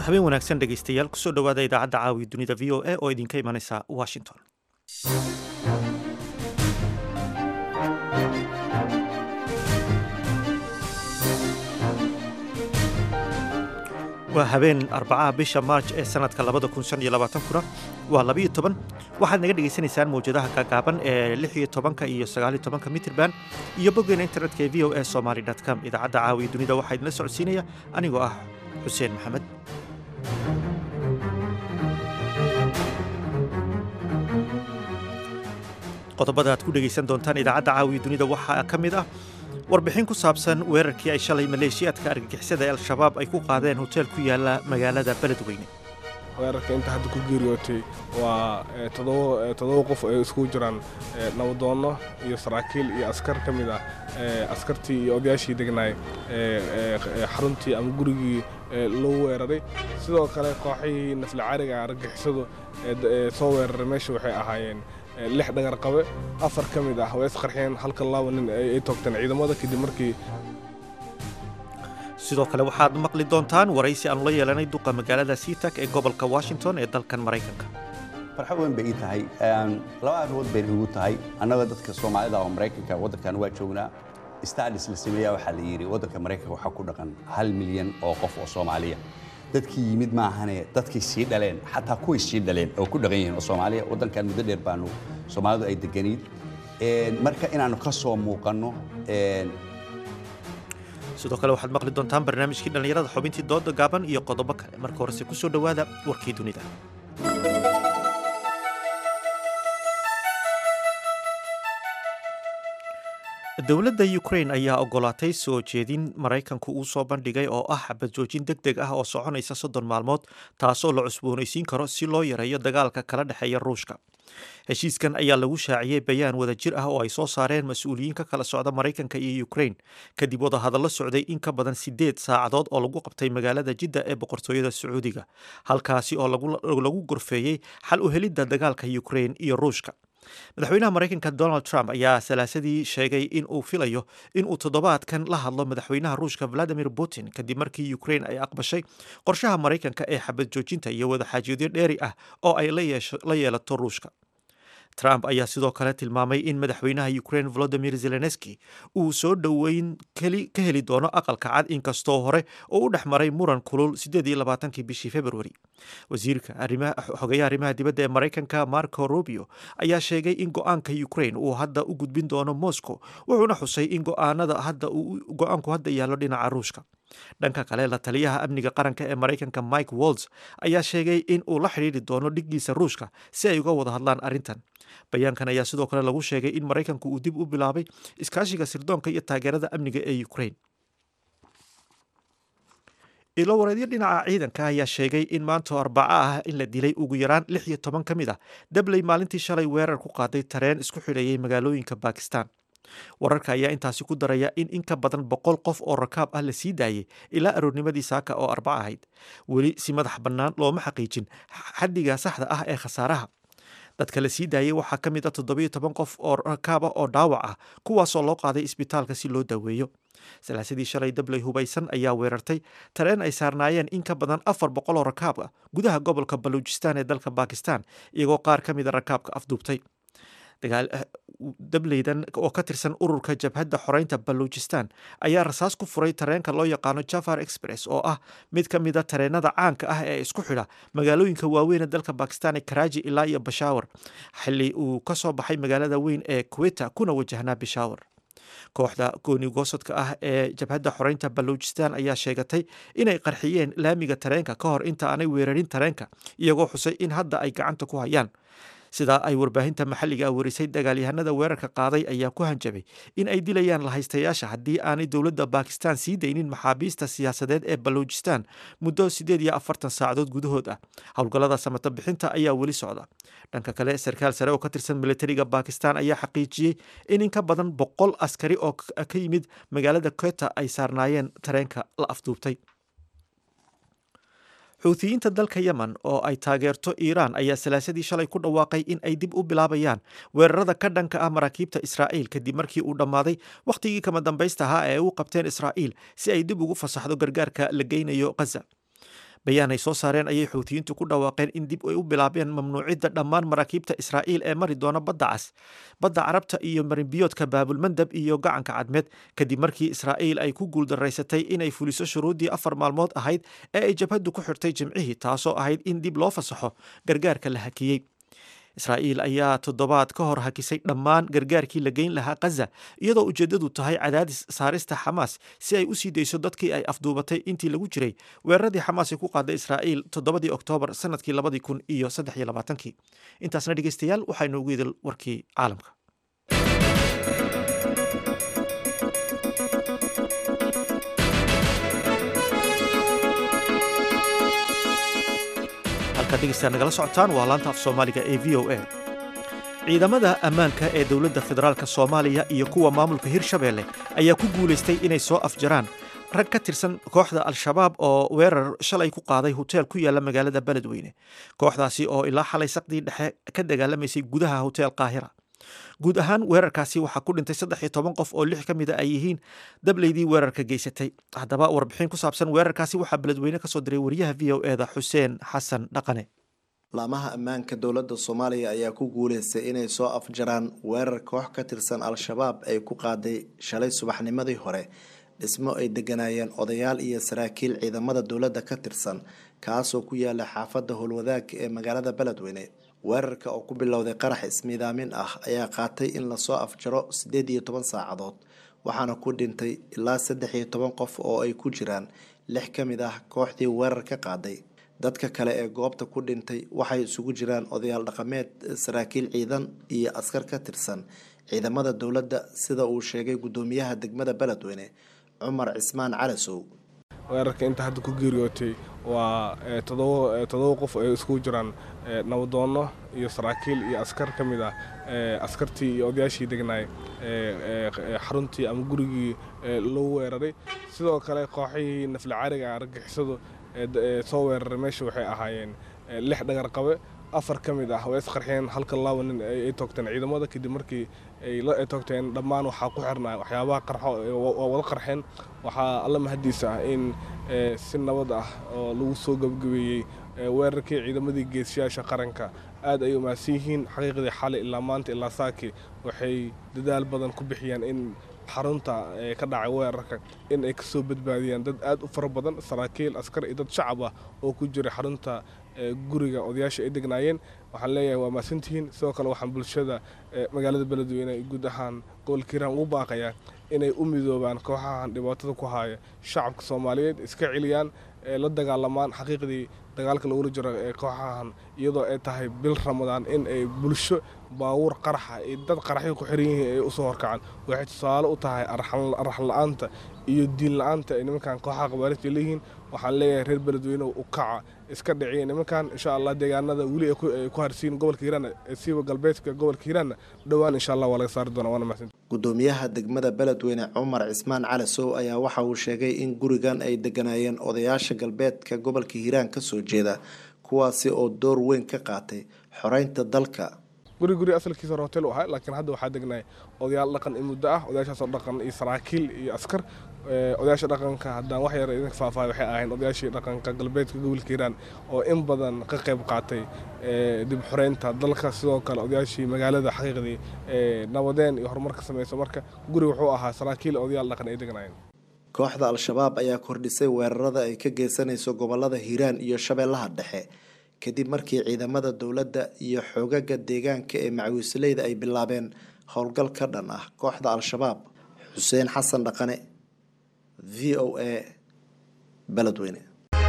habeen wanaagsan dhegaystayaal kusoo dhowaada idaacadda caawiya dunida v o a oo idinka imanaysa washington waa habeen arbacaha bisha maarj ee sanadka labada kun shan iyo labaatankuna waa labiyo toban waxaad naga dhegaysanaysaan mawjadaha gaagaaban ee lix iyo tobanka iyo sagaaliyo tobanka mitirban iyo boggeena internetka ee v o a somaly com idaacadda caawiya dunida waxaa idinla socodsiinaya anigoo ah xuseen maxamed qodobada aad ku dhegaysan doontaan idaacadda caawiya dunida waxaa ka mid ah warbixin ku saabsan weerarkii ay shalay maleeshiyaadka argagixisada ee al-shabaab ay ku qaadeen hoteel ku yaala magaalada beledweyne weerarka inta hadda ku geeriyootay waa toddoba qof ay iskugu jiraan nabadoonno iyo saraakiil iyo askar ka mid ah askartii iyo odayaashii degnaay xaruntii ama gurigii lagu weeraray sidoo kale kooxihii nafli cariga argagixisadu soo weeraray meesha waxay ahaayeen lix dhagar qabe afar ka mid ah way isqarxeen halka laba nin ay toogteen ciidamada kadib markii sidoo kale waxaad maqli doontaan waraysi aanu la yeelanay duqa magaalada seatak ee gobolka washington ee dalkan maraykanka farxo weyn bay ii tahay laba arrimood bay igu tahay annaga dadka soomaalida oo maraykanka waddankan waa joognaa stadis la sameeyaa waxaa la yidhi waddanka maraykanka waxaa ku dhaqan hal milyan oo qof oo soomaaliya dadkii yimid maahane dadkay sii dhaleen xataa kuway sii dhaleen oo ku dhaqan yihiin oo soomaaliya waddankan muddo dheer baanu soomaalidu ay deganayd marka inaannu ka soo muuqanno sidoo kale waxaad maqli doontaan barnaamijkii dhallinyarada xubintii dooda gaaban iyo qodobo kale marka horese ku soo dhowaada warkii dunida dowladda ukrain ayaa ogolaatay soo jeedin maraykanku uu soo bandhigay oo ah xabad joojin deg deg ah oo soconaysa soddon maalmood taasoo la cusboonaysiin karo si loo yareeyo dagaalka kala dhexeeya ruushka heshiiskan ayaa lagu shaaciyey bayaan wadajir ah oo ay soo saareen mas-uuliyiin ka kala socda maraykanka iyo ukrain kadib wadahadallo socday in ka badan siddeed saacadood oo lagu qabtay magaalada jidda ee boqortooyada sacuudiga halkaasi oo lagu gorfeeyey xal u helidda dagaalka ukrain iyo ruushka madaxweynaha maraykanka donald trump ayaa salaasadii sheegay in uu filayo in uu toddobaadkan la hadlo madaxweynaha ruushka valadimir putin kadib markii ukrain ay aqbashay qorshaha maraykanka ee xabad joojinta iyo wadaxaajoodyo dheeri ah oo ay la yeelato ruushka trump ayaa sidoo kale tilmaamay in madaxweynaha ukrain volodimir zelenski uu soo dhoweyn ka heli doono aqalka cad inkastoo hore oo u dhex maray muran kulul kii bishii februari wasiirka xogeyaha arrimaha dibadda ee maraykanka marco rubio ayaa sheegay in go-aanka ukrain uu hadda u gudbin doono moscow wuxuuna xusay in go-aanku hadda yaallo dhinaca ruushka dhanka kale la taliyaha amniga qaranka ee maraykanka mike walls ayaa sheegay in uu la xidhiiri doono dhiggiisa ruushka si ay uga wada hadlaan arrintan bayaankan ayaa sidoo kale lagu sheegay in maraykanku uu dib u bilaabay iskaashiga sirdoonka iyo taageerada amniga ee ukrain ilowareedyo dhinaca ciidanka ayaa sheegay in maanta arbaco ah in la dilay ugu yaraan lix iyo toban ka mid ah dabley maalintii shalay weerar ku qaaday tareen isku xidheeyay magaalooyinka bakistan wararka ayaa intaasi ku daraya in in ka badan boqol qof oo rakaab ah la sii daayay ilaa aroornimadii saaka oo arbaco ahayd weli si madax bannaan looma xaqiijin xaddiga saxda ah ee khasaaraha dadka la sii daayay waxaa ka mid ah toddobiyo toban qof oo rakaab ah oo dhaawac ah kuwaasoo loo qaaday isbitaalka si loo daaweeyo salaasadii shalay dabley hubaysan ayaa weerartay tareen ay saarnaayeen in ka badan afar boqol oo rakaab ah gudaha gobolka baluujistan ee dalka bakistan iyagoo qaar ka mida rakaabka afduubtay dableydan oo ka tirsan ururka jabhadda xoreynta baluujistan ayaa rasaas ku furay tareenka loo yaqaano jafar express oo ah mid ka mida tareenada caanka ah ee isku xidha magaalooyinka waaweyn ee dalka bakistan ee karaaji ilaa iyo bashawar xilli uu ka soo baxay magaalada weyn ee kuweta kuna wajahnaa bishawar kooxda goonigoosodka ah ee jabhadda xoreynta baluujistan ayaa sheegatay inay qarxiyeen laamiga tareenka ka hor inta aanay weerarin tareenka iyagoo xusay in hadda ay gacanta ku hayaan sidaa ay warbaahinta maxalliga ah warisay dagaalyahanada weerarka qaaday ayaa ku hanjabay in ay dilayaan lahaystayaasha haddii aanay dowladda bakistan sii daynin maxaabiista siyaasadeed ee baluujistan muddo siddeed iyo afartan saacadood gudahood ah howlgallada samata bixinta ayaa weli socda dhanka kale sarkaal sare oo ka tirsan militariga bakistan ayaa xaqiijiyey in in ka badan boqol askari oo ka yimid magaalada kweta ay saarnaayeen tareenka la afduubtay xuutiyiinta dalka yemen oo ay taageerto iiraan ayaa salaasadii shalay ku dhawaaqay in ay dib u bilaabayaan weerarada ka dhanka ah maraakiibta israa'iil kadib markii uu dhammaaday wakhtigii kama dambaysta ahaa ee ay u qabteen israa'iil si ay dib ugu fasaxdo gargaarka la geynayo khaza bayaan ay soo saareen ayay xuutiyiintu ku dhawaaqeen in dib ay u bilaabeen mamnuucidda dhammaan maraakiibta israa'iil ee mari doona badda cas badda carabta iyo marinbiyoodka baabulmandab iyo gacanka cadmeed kadib markii israa'iil ay ku guuldaraysatay inay fuliso shuruuddii afar maalmood ahayd ee ay jabhaddu ku xirtay jimcihii taasoo ahayd in dib loo fasaxo gargaarka la hakiyey israa'iil ayaa toddobaad ka hor hakisay dhammaan gargaarkii la geyn lahaa khaza iyadoo ujeeddadu tahay cadaadis saarista xamaas si ay u sii dayso dadkii ay afduubatay intii lagu jiray weeraradii xamaas ay ku qaaday israa'iil toddobadii oktoobar sanadkii labadii kun iyo saddex iyo labaatankii intaasna dhegeystayaal waxaynu ugu idil warkii caalamka halkaad dhegeystayaa nagala socotaan waa laanta af soomaaliga ee v o a ciidamada ammaanka ee dowladda federaalk soomaaliya iyo kuwa maamulka hirshabeelle ayaa ku guulaystay inay soo afjaraan rag ka tirsan kooxda al-shabaab oo weerar shalay ku qaaday hoteel ku yaala magaalada beledweyne kooxdaasi oo ilaa xalay saqdii dhexe ka dagaalamaysay gudaha hotel qaahira guud ahaan weerarkaasi waxaa ku dhintay saddex iyo toban qof oo lix ka mid a ay yihiin dableydii weerarka geysatay haddaba warbixin ku saabsan weerarkaasi waxaa beledweyne kasoo diray wariyaha v o eda xuseen xasan dhaqane laamaha ammaanka dowladda soomaaliya ayaa ku guuleystay inay soo afjaraan weerar koox ka tirsan al-shabaab ay ku qaaday shalay subaxnimadii hore dhismo ay degganaayeen odayaal iyo saraakiil ciidamada dowladda ka tirsan kaasoo ku yaala xaafadda howlwadaag ee magaalada beledweyne weerarka oo ku bilowday qarax ismiidaamin ah ayaa qaatay in lasoo afjaro siddeed iyo toban saacadood waxaana ku dhintay ilaa saddex iyo toban qof oo ay ku jiraan lix ka mid ah kooxdii weerar ka qaaday dadka kale ee goobta ku dhintay waxay isugu jiraan odayaal dhaqameed saraakiil ciidan iyo askar ka tirsan ciidamada dowladda sida uu sheegay guddoomiyaha degmada beledweyne cumar cismaan calasow weerarka inta hadda ku geeriyootay waa todoba qof ay iskugu jiraan nabadoonno iyo saraakiil iyo askar ka mid ah askartii iyo odayaashii degnaay xaruntii ama gurigii loo weeraray sidoo kale kooxihii naflacaariga argagixisadu soo weeraray meesha waxay ahaayeen lix dhagar qabe afar ka mid ah way isqarxeen halka laba nin ay toogteen ciidamada kadib markii ay toogteen dhammaan waxaa ku xirnaa waxyaabaha qarxo waa wada qarxeen waxaa alla mahadiisa ah in si nabad ah oo lagu soo gebgabeeyey weerarkii ciidamadii geesiyaasha qaranka aad ay umaadsan yihiin xaqiiqdii xalay ilaa maanta ilaa saaki waxay dadaal badan ku bixiyeen in xarunta ka dhacay weerarka in ay kasoo badbaadiyaan dad aad u fara badan saraakiil askar iyo dad shacab ah oo ku jiray xarunta guriga odayaasha ay degnaayeen waxaan leeyahay waa maasantihiin sidoo kale waxaan bulshada magaalada beledweyne guud ahaan gobolka hiiraan ugu baaqayaa inay u midoobaan kooxahan dhibaatada ku haya shacabka soomaaliyeed iska celiyaan la dagaalamaan xaqiiqdii dagaalka lagula jiro ee kooxahan iyadoo ay tahay bil ramadaan in ay bulsho baawuur qaraxa iyo dad qaraxyo ku xiran yihiin ay usoo horkacaan waxay tusaale u tahay arax la-aanta iyo diin la-aanta ay nimankan kooxaha qabaarista leeyihiin waxaan leeyahay reer beledweyne u kaca iska dhiciya nimankan insha allah deegaanada weli ay ku harsiin gobolka hiiraan siiba galbeedka gobolka hiiraanna dhowaan insha allah waa laga saari doonaa waana mahadsan guddoomiyaha degmada beledweyne cumar cismaan calasow ayaa waxa uu sheegay in gurigan ay deganaayeen odayaasha galbeedka gobolka hiiraan kasoo jeeda kuwaasi oo door weyn ka qaatay xoreynta dalka guri guri asalkiisa hore hotel u ahaa laakiin hadda waxaa degnay odayaal dhaqan in muddo ah odayaashaasoo dhaqan iyo saraakiil iyo askar odayaasha dhaqanka haddaan wax yar idinka faahfaahay waxay ahayn odayaashii dhaqanka galbeedka gobolka hiiraan oo in badan ka qayb qaatay dib xoreynta dalka sidoo kale odayaashii magaalada xaqiiqdii nabadeen iyo horumar ka samayso marka guri wuxuu ahaa saraakiil odayaal dhaqan ay degnaayeen kooxda al-shabaab ayaa kordhisay weerarada ay ka geysanayso gobolada hiiraan iyo shabeellaha dhexe kadib markii ciidamada dowladda iyo xoogaga deegaanka ee macawiisleyda ay bilaabeen howlgal ka dhan ah kooxda al-shabaab xuseen xasan dhaqane v o a beledweyne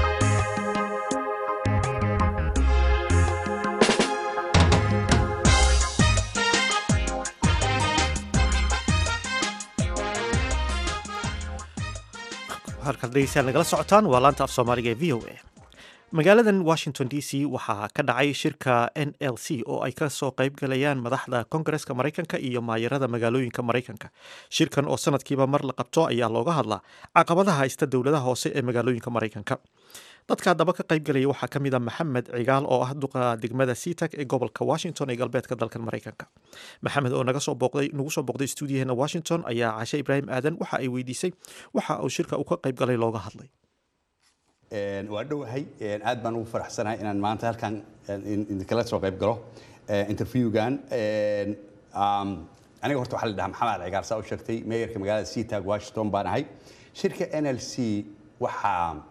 halkaad dhegeystayaal nagala socotaan waa laanta af soomaaliga ee v o a magaaladan washington d c waxaa ka dhacay shirka n l c oo ay kasoo qayb galayaan madaxda kongareska maraykanka iyo maayarada magaalooyinka maraykanka shirkan oo sanadkiiba mar la qabto ayaa looga hadlaa caqabadaha haysta dowladaha hoose ee magaalooyinka maraykanka dadka haddaba ka qayb galaya waxaa ka mid a maxamed cigaal oo ah duqa degmada seatag ee gobolka washington ee galbeedka dalkan maraykanka maxamed oo naga soo booqday nagu soo booqday stuudiyaheena washington ayaa cashe ibraahim aadan waxa ay weydiisay waxa uu shirka uu ka qayb galay looga hadlay Een, waa dhowahay Een, aad baan ugu faraxsanahay inaan maanta halkan een, in- idinkala soo qayb galo ee, interviewgan Een, um, aniga horta waxaa la dhahaa maxamed cigaar saa u sheegtay meeyarka magaalada seatag washington baan ahay shirka nlc waxaa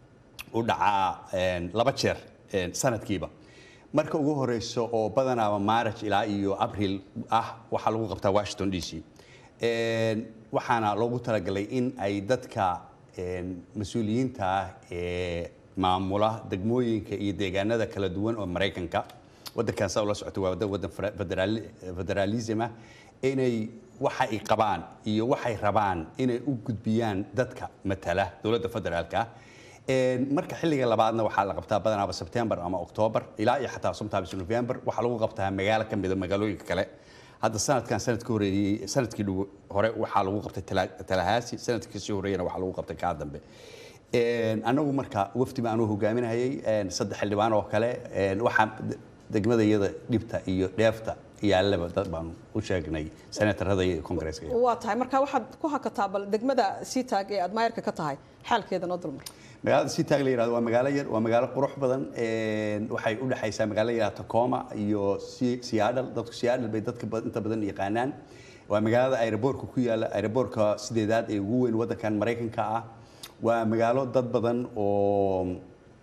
u dhacaa een, laba jeer een, sanadkiiba marka ugu horeyso oo badanaaba maaraj ilaa iyo abril ah waxaa lagu qabtaa washington d c Een, waxaana loogu talagalay in ay dadka een, mas-uuliyiinta ah ee maamula degmooyinka iyo deegaanada kala duwan oo maraykanka wadankan saa ula socota waa wadan wadan fera- federaali- federalism ah inay waxa ay qabaan iyo waxay rabaan inay u gudbiyaan dadka matala dowladda federaalka ah Een, marka xilliga labaadna waxaa la qabtaa badanaaba September ama October ilaa iyo xataa sometimes November waxaa lagu qabtaa magaalo ka mid ah magaalooyinka kale hadda sanadkan sanadkii horeeyay sanadkii dhow- hore waxaa lagu qabtay Tala- Tallahassee sanadkii sii horeeyana waxaa lagu qabtay kaa dambe Een, anagu marka wafdi baan u hogaaminayay een, saddex xildhibaan oo kale een, waxaa de- degmadayada dhibta iyo dheefta yaallaba dad baan u sheegnay senatarada iyo kongresska waa tahay marka waxaad ku hakataa bal degmada seatag ee aad maayarka ka tahay xaalkeeda noo dulmar magaalada seatag la yidhahdo waa magaalo yar waa magaalo qurux badan een, waxay u dhexaysaa magaalo yar Tacoma iyo Si- Seattle dadku Seattle bay dadka bad- inta badan yaqaanaan waa magaalada aeroboortka ku yaala aeroboortka sideedaad ee ugu weyn wadankan Mareykanka ah waa magaalo dad badan oo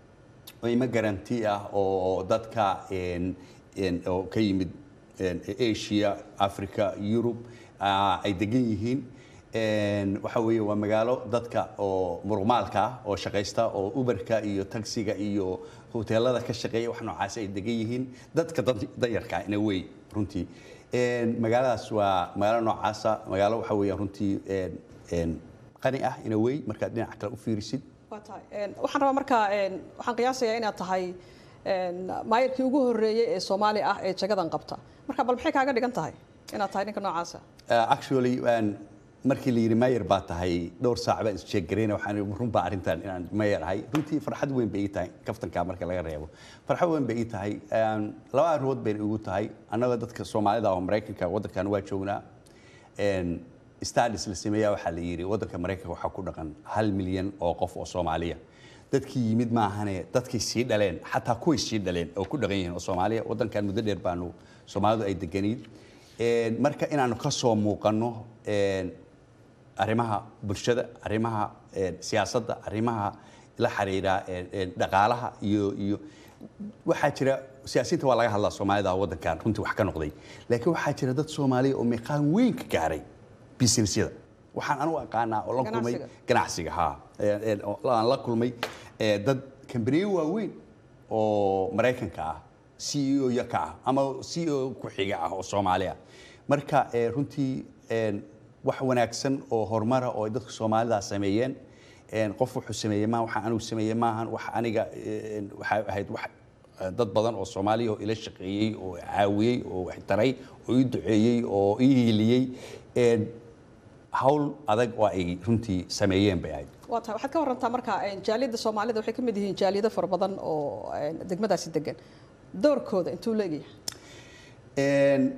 oo immigrant ah oo dadka een een oo ka yimid een Asia, Africa, Europe ah, ay degan yihiin een waxa weeye waa magaalo dadka oo muruqmaalka ah oo shaqaysta oo Uberka iyo taxiga iyo hoteelada ka shaqeeya wax noocaas ay degan yihiin dadka dad- danyarka ah in a way runtii een magaaladaas waa magaalo noocaasa magaalo waxa weeye runtii een een qani ah in a way markaad dhinaca kale u fiirisid waa tahay Een, waxaan rabaa marka een, waxaan qiyaasayaa inaad tahay een, maayarkii ugu horeeyey ee soomaali ah ee jagadan qabta marka bal maxay kaaga dhigan tahay inaad tahay ninka noocaasa Uh, actually um, markii la yidhi mayor baa tahay dhowr saac baan isjeegarayna waxaan runbaa arrintan inaan mayor ahay runtii farxad weyn bay ii tahay kaftanka marka laga reebo farxad weyn bay ii tahay um, laba arrimood bayna igu tahay annaga dadka soomaalida oo maraykanka waddankan waa joognaa een, studies la sameeyaa waxaa la yidhi waddanka maraykanka waxaa ku dhaqan hal milyan oo qof oo soomaaliya dadkii yimid maahane dadkay sii dhaleen xataa kuway sii dhaleen oo ku dhaqan yihiin oo soomaaliya waddankan muddo dheer baanu soomaalidu ay deganayd Een, marka inaanu ka soo muuqanno een, arrimaha bulshada arrimaha een, siyaasadda arrimaha la xiriira een, een, dhaqaalaha iyo iyo waxaa jira siyaasiyiinta waa laga hadlaa soomaalida waddankan runtii wax ka noqday laakiin waxaa jira dad soomaaliya oo meeqaan weyn ka gaaray businessyada waxaan anu aqaanaa oo la kulmay Ganacsiga. ganacsiga ha Een, een, oo aan la kulmay ee, dad kambaniyo waaweyn oo maraykanka ah CEO ya ka ah ama CEO ku xiga ah oo Soomaali ah marka ee, runtii een, wax wanaagsan oo horumara oo ay dadka Soomaalida sameeyeen een, qof wuxuu sameeyey ma waxa anigu sameeyey maahan wax aniga een, waxay ahayd wax eh, dad badan oo Soomaali oo ila shaqeeyey oo caawiyey oo wax taray oo ii duceeyey oo ii hiiliyey een, hawl adag oo ay runtii sameeyeen bay ahayd waa tahay waxaad ka warantaa marka een, jaaliyadda soomaalida waxay ka mid yihiin jaaliyado fara badan oo een, degmadaasi degan doorkooda intuu leegyahay Een,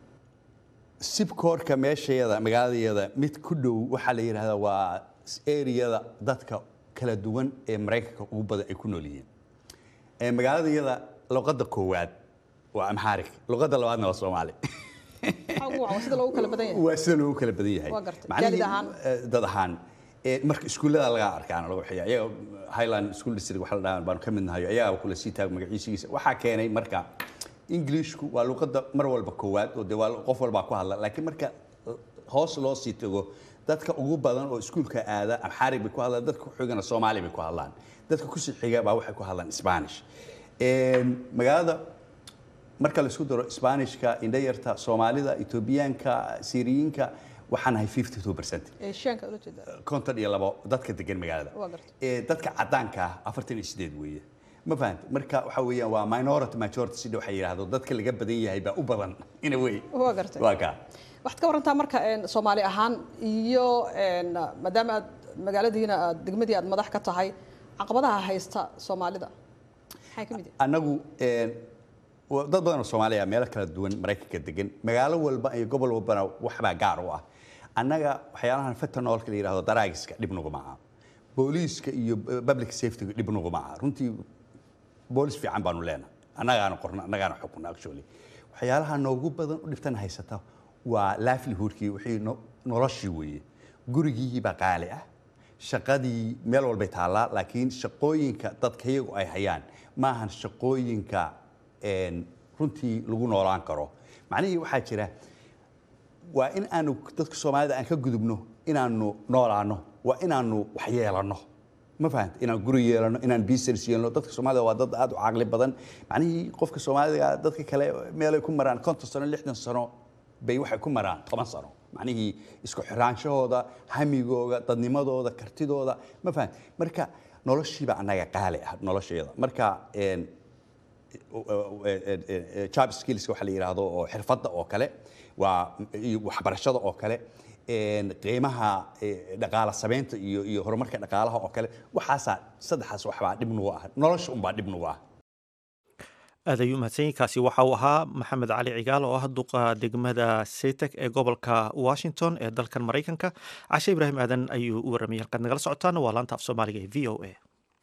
sibkoorka meeshayada magaaladayada mid ku dhow waxaa la yidhaahdaa waa eriyada dadka kala duwan ee maraykanka ugu badan ay ku nool yihiin Ee, magaaladayada luqadda koowaad waa amhaarig luqadda labaadna waa soomaali maxaa ugu wacan waa sida loogu kala badan yahay waa sida loogu kala badan yahay Waa gartay. Macnihii, Jaalid ahaan? eh, dad ahaan Eh, marka iskuullada laga arkaan lagu xiya iyaga highland school district waxa la dhahaa baanu ka mid nahay ayaga kula sii taag magaciisiisa waxaa keenay marka ingiliishku waa luqadda mar walba koowaad oo dee waa qof walbaa ku hadla laakiin marka hoos loo sii tago dadka ugu badan oo iskuulka aada amxaarig bay ku hadlaan dadka ku xigana soomaali bay ku hadlaan dadka kusii xiga baa waxay ku hadlaan spanish Een, magaalada marka la isku daro Isbaanishka indhayarta Soomaalida Etoobiyaanka Siiriyiinka waxaan nahay 52% eeshiyaanka ula jeedaa konton iyo labo dadka degan magaalada Waa gartay. ee dadka cadaanka ah afartan iyo sideed weeye ma fahanta marka waxa weeyaan waa minority majority sida waxay yidhaahdo dadka laga badan yahay baa u badan ina wey waa gartay waa kaa waxaad ka warantaa marka een, soomaali ahaan iyo een, maadaama aad magaaladiina aad degmadii aad madax ka tahay caqabadaha haysta soomaalida maxay ka mid yihiin annagu een, wa- dad badan oo Soomaaliya ah meelo kala duwan Mareykanka degan magaalo walba iyo gobol walbana waxbaa gaar u ah annaga waxyaalahan fentanyl la yiraahdo daraagiska dhib nagu maaha booliiska iyo public safetyga dhib nuguma aha runtii boolis fiican baanu leenahay annagaana qorna annagaana xukuna actually waxyaalaha noogu badan u dhibtan haysata waa livelihoodkii wixii no- noloshii weeye gurigii baa qaali ah shaqadii meel walbay taallaa laakiin shaqooyinka dadka iyagu ay hayaan maahan shaqooyinka een, runtii lagu noolaan karo macnihii waxaa jira waa in aanu dadka soomaalida aan ka gudubno inaanu noolaano waa inaanu wax yeelanno ma fahanta inaan guri yeelano inaan business yeelno dadka soomaalida waa dad aad u caqli badan macnihii qofka soomaaliga dadka kale meelay ku maraan konton sano lixdan sano bay waxay ku maraan toban sano macnihii isku xiraanshahooda hamigooda dadnimadooda kartidooda ma fahant marka noloshiiba annaga qaali ah nolosheeda marka een, job skills waxa la yidhaahdo oo xirfadda oo kale waa iyo waxbarashada oo kale een, qiimaha eh, dhaqaala samaynta iyo iyo horumarka dhaqaalaha oo kale waxaasaa saddexaas waxbaa dhib nugu ah nolosha unbaa dhib nugu ah aad ayuu mahadsan yahay kaasi waxa uu ahaa maxamed cali cigaal oo ah duqa degmada setek ee gobolka washington ee dalkan maraykanka cashe ibraahim aadan ayuu u warramayay halkaad nagala socotaan waa laanta af soomaaliga ee v o a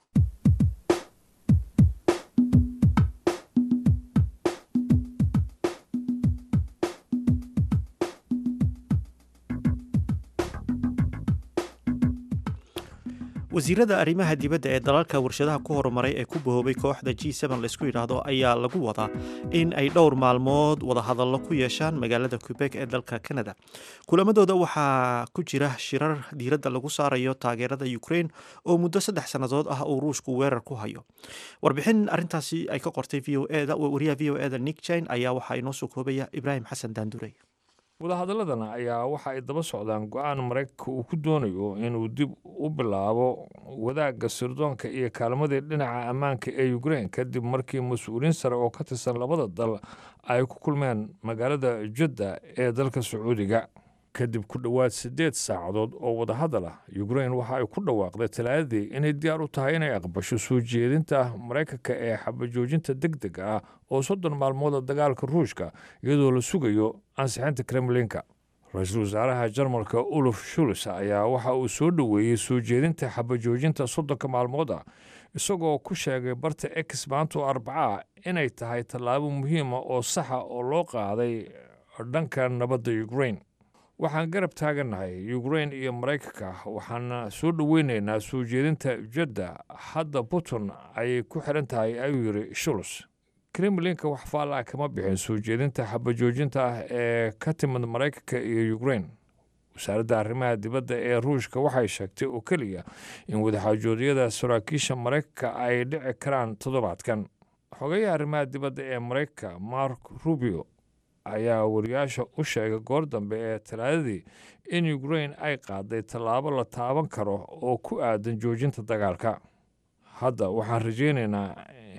wasiirada arrimaha dibadda ee dalalka warshadaha ku horumaray ee ku bahoobay kooxda g laysku yidhaahdo ayaa lagu wadaa in ay dhowr maalmood wadahadallo ku yeeshaan magaalada quebec ee dalka canada kulamadooda waxaa ku jira shirar diiradda lagu saarayo taageerada ukraine oo muddo saddex sannadood ah uu ruushku weerar ku hayo warbixin arintaasi ay ka qortay v o eda wariyaha v o eda nick jine ayaa waxaa inoo soo koobaya ibraahim xasan daandurey wadahadalladan ayaa waxa ay daba socdaan go-aan maraykanka uu ku doonayo inuu dib u bilaabo wadaagga sirdoonka iyo kaalmadii dhinaca ammaanka ee ukraine kadib markii mas-uuliyiin sare oo ka tirsan labada dal ay ku kulmeen magaalada judda ee dalka sacuudiga kadib ku dhowaad siddeed saacadood oo wadahadal ah ukraine waxa ay ku dhawaaqday talaadadii inay diyaar u tahay inay aqbasho soo jeedinta maraykanka ee xabajoojinta deg deg ah oo soddon maalmooda dagaalka ruushka iyadoo la sugayo ansixinta kremlinka ra-iisul wasaaraha jarmalka uluf shuls ayaa waxa uu soo dhoweeyey soo jeedinta xabajoojinta soddonka maalmood ah isagoo ku sheegay barta ex maanta oo arbacaa inay tahay tallaabo muhiima oo saxa oo loo qaaday dhanka nabadda ukraine waxaan garab taagannahay ukraine iyo maraykanka waxaana soo dhoweynaynaa soo jeedinta jadda hadda putin ayay ku xiran tahay ayuu yidhi shuls kremlinka wax faallaa kama bixin soo jeedinta xabajoojinta ah ee ka timid maraykanka iyo ukraine wasaaradda arrimaha dibadda ee ruushka waxay sheegtay oo keliya in wadaxaajoodyada saraakiisha maraykanka ay dhici karaan toddobaadkan xogayaha arrimaha dibadda ee maraykanka mark rubio ayaa wariyaasha u sheegay goor dambe ee talaadadii in ukraine ay qaaday tallaabo la taaban karo oo ku aadan joojinta dagaalka hadda waxaan rajaynaynaa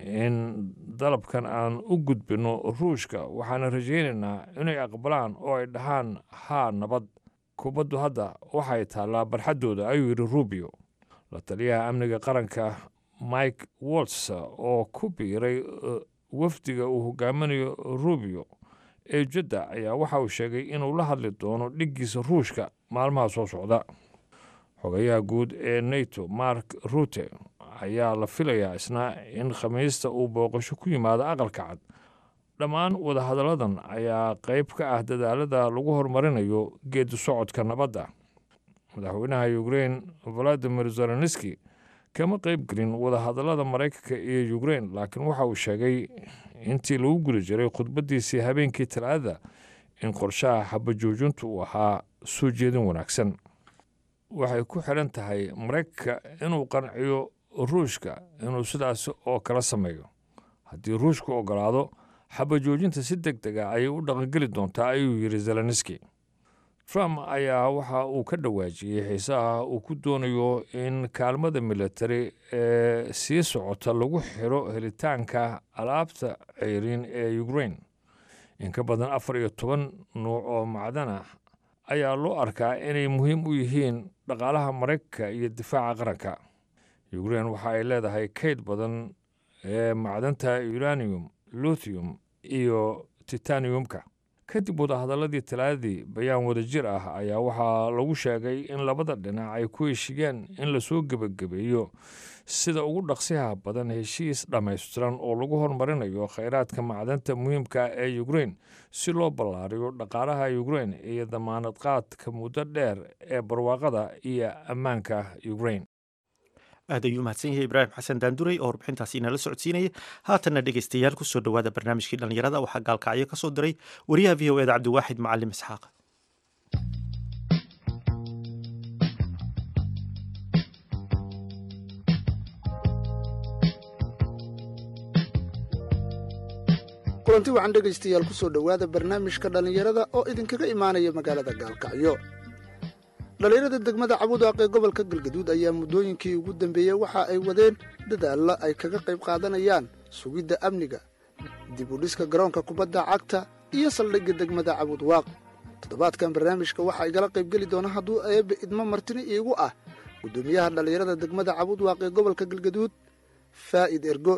in dalabkan aan u gudbinno ruushka waxaana rajaynaynaa inay aqbalaan oo ay dhahaan haa nabad kubaddu hadda waxay taallaa barxaddooda ayuu yidhi rubio la taliyaha amniga qaranka mike wolts oo ku biiray uh, wafdiga uu hogaaminayo rubio ee jadda ayaa waxa uu sheegay inuu la hadli doono dhiggiisa ruushka maalmaha soo socda xogayaha guud ee nato mark rute ayaa la filayaa isna in khamiista uu booqasho ku yimaado aqalka cad dhammaan wadahadalladan ayaa qayb ka ah dadaalada lagu horumarinayo geedi socodka nabadda madaxweynaha ukraine valadimir zelenski kama qayb gelin wadahadallada maraykanka iyo ukraine laakiin waxa uu sheegay intii lagu guda jiray khudbaddiisii habeenkii talaadada in qorshaha xabajoojintu uu ahaa soo jeedin wanaagsan waxay ku xidhan tahay maraykanka inuu qanciyo ruushka inuu sidaas oo kala sameeyo haddii ruushku ogolaado xabajoojinta si deg deg a ayay u dhaqangeli doontaa ayuu yidhi zelenski trump ayaa waxa uu ka dhawaajiyey xiisaha uu ku doonayo in kaalmada militari ee sii socota lagu xiro helitaanka alaabta ceyriin ee ukraine in ka badan afar iyo toban nuuc oo macdan ah ayaa loo arkaa inay muhiim u yihiin dhaqaalaha maraykanka iyo difaaca qaranka ukraine waxa ay leedahay kayd badan ee macdanta uranium luthium iyo titaniumka kadib wadahadaladii talaadadii bayaan wadajir ah ayaa waxaa lagu sheegay in labada dhinac ay ku heshiyeen in lasoo gebagabeeyo sida ugu dhaqsiha badan heshiis dhammaystiran oo lagu horumarinayo khayraadka macdanta muhiimka ee ukrein si loo ballaariyo dhaqaalaha ukrein iyo damaanad qaadka muddo dheer ee barwaaqada iyo ammaanka ukrein aad ayuu mahadsan yahay ibraahim xasan daanduray oo warbixintaasi inala socodsiinaya haatanna dhegeystayaal kusoo dhowaada barnaamijkii dhallinyarada waxaa gaalkacyo ka soo diray wariyaha v o eda cabdiwaaxid macalim isxaaq kulanti waxaan dhegaystayaal ku soo dhowaada barnaamijka dhallinyarada oo idinkaga imaanaya magaalada gaalkacyo dhallinyarada degmada cabudaaq ee gobolka galgaduud ayaa muddooyinkii ugu dambeeyey waxa ay wadeen dadaalla ay kaga qayb qaadanayaan sugidda amniga dib u dhiska garoonka kubadda cagta iyo saldhigga degmada cabudwaaq toddobaadkan barnaamijka waxaa igala qaybgeli doona hadduu eebbe idmo martini iigu ah guddoomiyaha dhallinyarada degmada cabudwaaq ee gobolka galgaduud faa'id ergo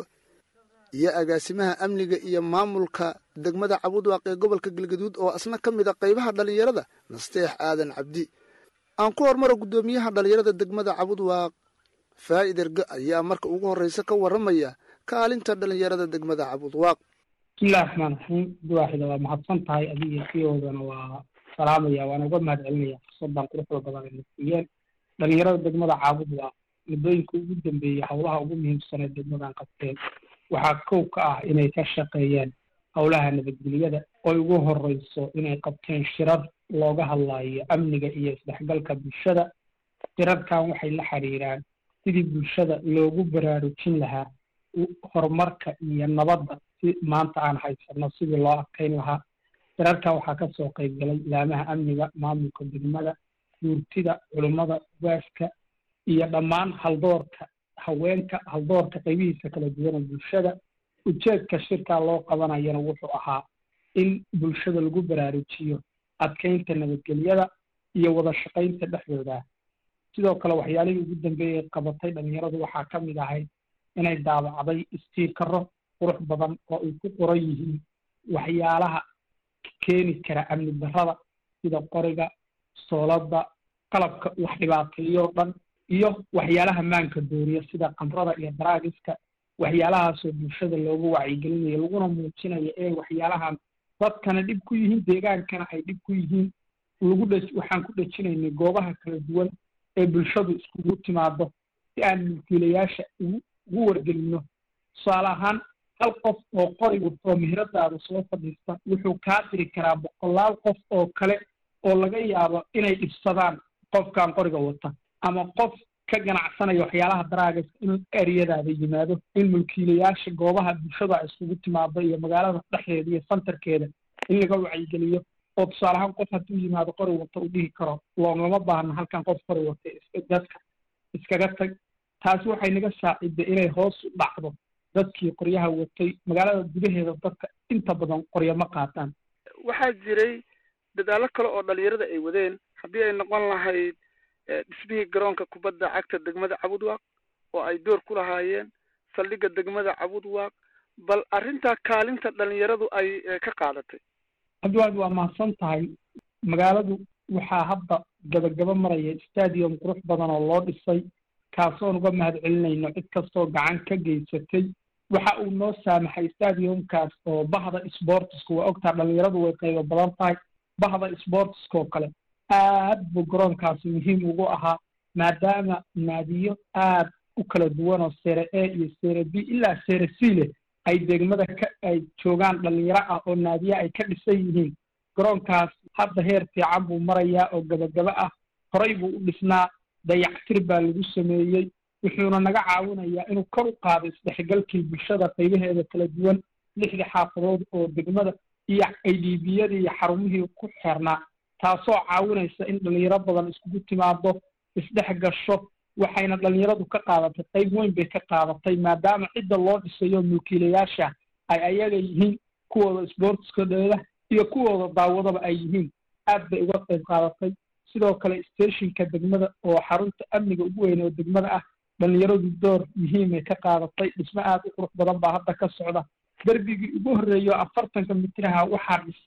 iyo agaasimaha amniga iyo maamulka degmada cabudwaaq ee gobolka galgaduud oo asna ka mid a qaybaha dhallinyarada nasteex aadan cabdi aan ku hormaro guddoomiyaha dhallinyarada degmada cabudwaaq faa'id ergo ayaa marka ugu horraysa ka warramaya kaalinta dhallinyarada degmada cabudwaaq bismillahi raxmaan raxiim duwaaxida waa mahadsan tahay adiga siyoodana waa salaamaya waana uga mahad celinaya fursadan quruxda badan ay nasiiyeen dhallinyarada degmada caabudwaaq muddooyinka ugu dambeeyey howlaha ugu muhiimsanee degmadan qabteen waxaa kow ka ah inay ka shaqeeyeen howlaha nabadgelyada oy ugu horreyso inay qabteen shirar looga hadlaayo amniga iyo isdhexgalka bulshada shirarkan waxay la xiriiraan sidii bulshada loogu baraarujin lahaa horumarka iyo nabadda si maanta aan haysano sidii loo adkayn lahaa shirarkan waxaa ka soo qayb galay ilaamaha amniga maamulka degmada guurtida culummada waaska iyo dhammaan haldoorka haweenka haldoorka qaybihiisa kala duwana bulshada ujeedka shirkaa loo qabanayana wuxuu ahaa in bulshada lagu baraarujiyo adkaynta nabadgelyada iyo wada shaqaynta dhexdooda sidoo kale waxyaalihii ugu dambeeyey qabatay dhallinyaradu waxaa ka mid ahayd inay daabacday istiikaro qurux badan oo ay ku qoran yihiin waxyaalaha keeni kara amni darrada sida qoriga soolada qalabka wax dhibaateeyoo dhan iyo waxyaalaha maanka dooriya sida qamrada iyo daraagiska waxyaalahaasoo bulshada loogu wacyigelinayo laguna muujinayo inay waxyaalahan dadkana dhib ku yihiin deegaankana ay dhib ku yihiin lagu dhe waxaan ku dhejinaynay goobaha kala duwan ee bulshadu iskugu timaado si aan mulkiilayaasha ugu ugu wargelino tusaale ahaan hal qof oo qori wato meheradaada soo fadhiista wuxuu kaa diri karaa boqolaal qof oo kale oo laga yaabo inay dhibsadaan qofkan qoriga wata ama qof ka ganacsanaya waxyaalaha daraagas in eryadaada yimaado in mulkiilayaasha goobaha bulshada ay iskugu timaado iyo magaalada dhexdeeda iyo santarkeeda in laga wacyigeliyo oo tusaale ahaan qof hadduu yimaado qori wata uu dhihi karo loogama baahna halkan qof qori wata dadka iskaga tag taasi waxay naga saaciday inay hoos u dhacdo dadkii qoryaha watay magaalada gudaheeda dadka inta badan qoryo ma qaataan waxaa jiray dadaallo kale oo dhalinyarada ay wadeen haddii ay noqon lahayd dhismihii garoonka kubadda cagta degmada cabudwaaq oo ay door ku lahaayeen saldhigga degmada cabudwaaq bal arrintaa kaalinta dhalinyaradu ay ka qaadatay cabdiwaad waa mahadsan tahay magaaladu waxaa hadda gabagaba maraya stadium qurux badan oo loo dhisay kaasoon uga mahad celinayno cid kastoo gacan ka geysatay waxa uu noo saamaxay stadiumkaas oo bahda sportiska waa ogtaa dhalinyaradu way qaybo badan tahay bahda sportiska oo kale aad buu garoonkaasi muhiim ugu ahaa maadaama naadiyo aad u kala duwan oo sere a iyo sere b ilaa sere c leh ay degmada ka ay joogaan dhalinyaro ah oo naadiye ay ka dhisan yihiin garoonkaas hadda heer fiican buu marayaa oo gabagaba ah horay buu u dhisnaa dayactir baa lagu sameeyey wuxuuna naga caawinayaa inuu kor u qaado isdhexgalkii bulshada qaybaheeda kala duwan lixdii xaafadood oo degmada iyo idbiyadii iyo xarumihii ku xeernaa taasoo caawinaysa in dhalinyaro badan iskugu timaado isdhex gasho waxayna dhalinyaradu ka qaadatay qayb weyn bay ka qaadatay maadaama cidda loo dhisayo mulkiilayaasha ay ayaga yihiin kuwooda sportskadooda iyo kuwooda daawadaba ay yihiin aad bay uga qayb qaadatay sidoo kale stationka degmada oo xarunta amniga ugu weyn oo degmada ah dhalinyaradu door muhiimay ka qaadatay dhismo aad u qurux badan baa hadda ka socda derbigii ugu horreeyo afartanka mitiraha waxaa dhisay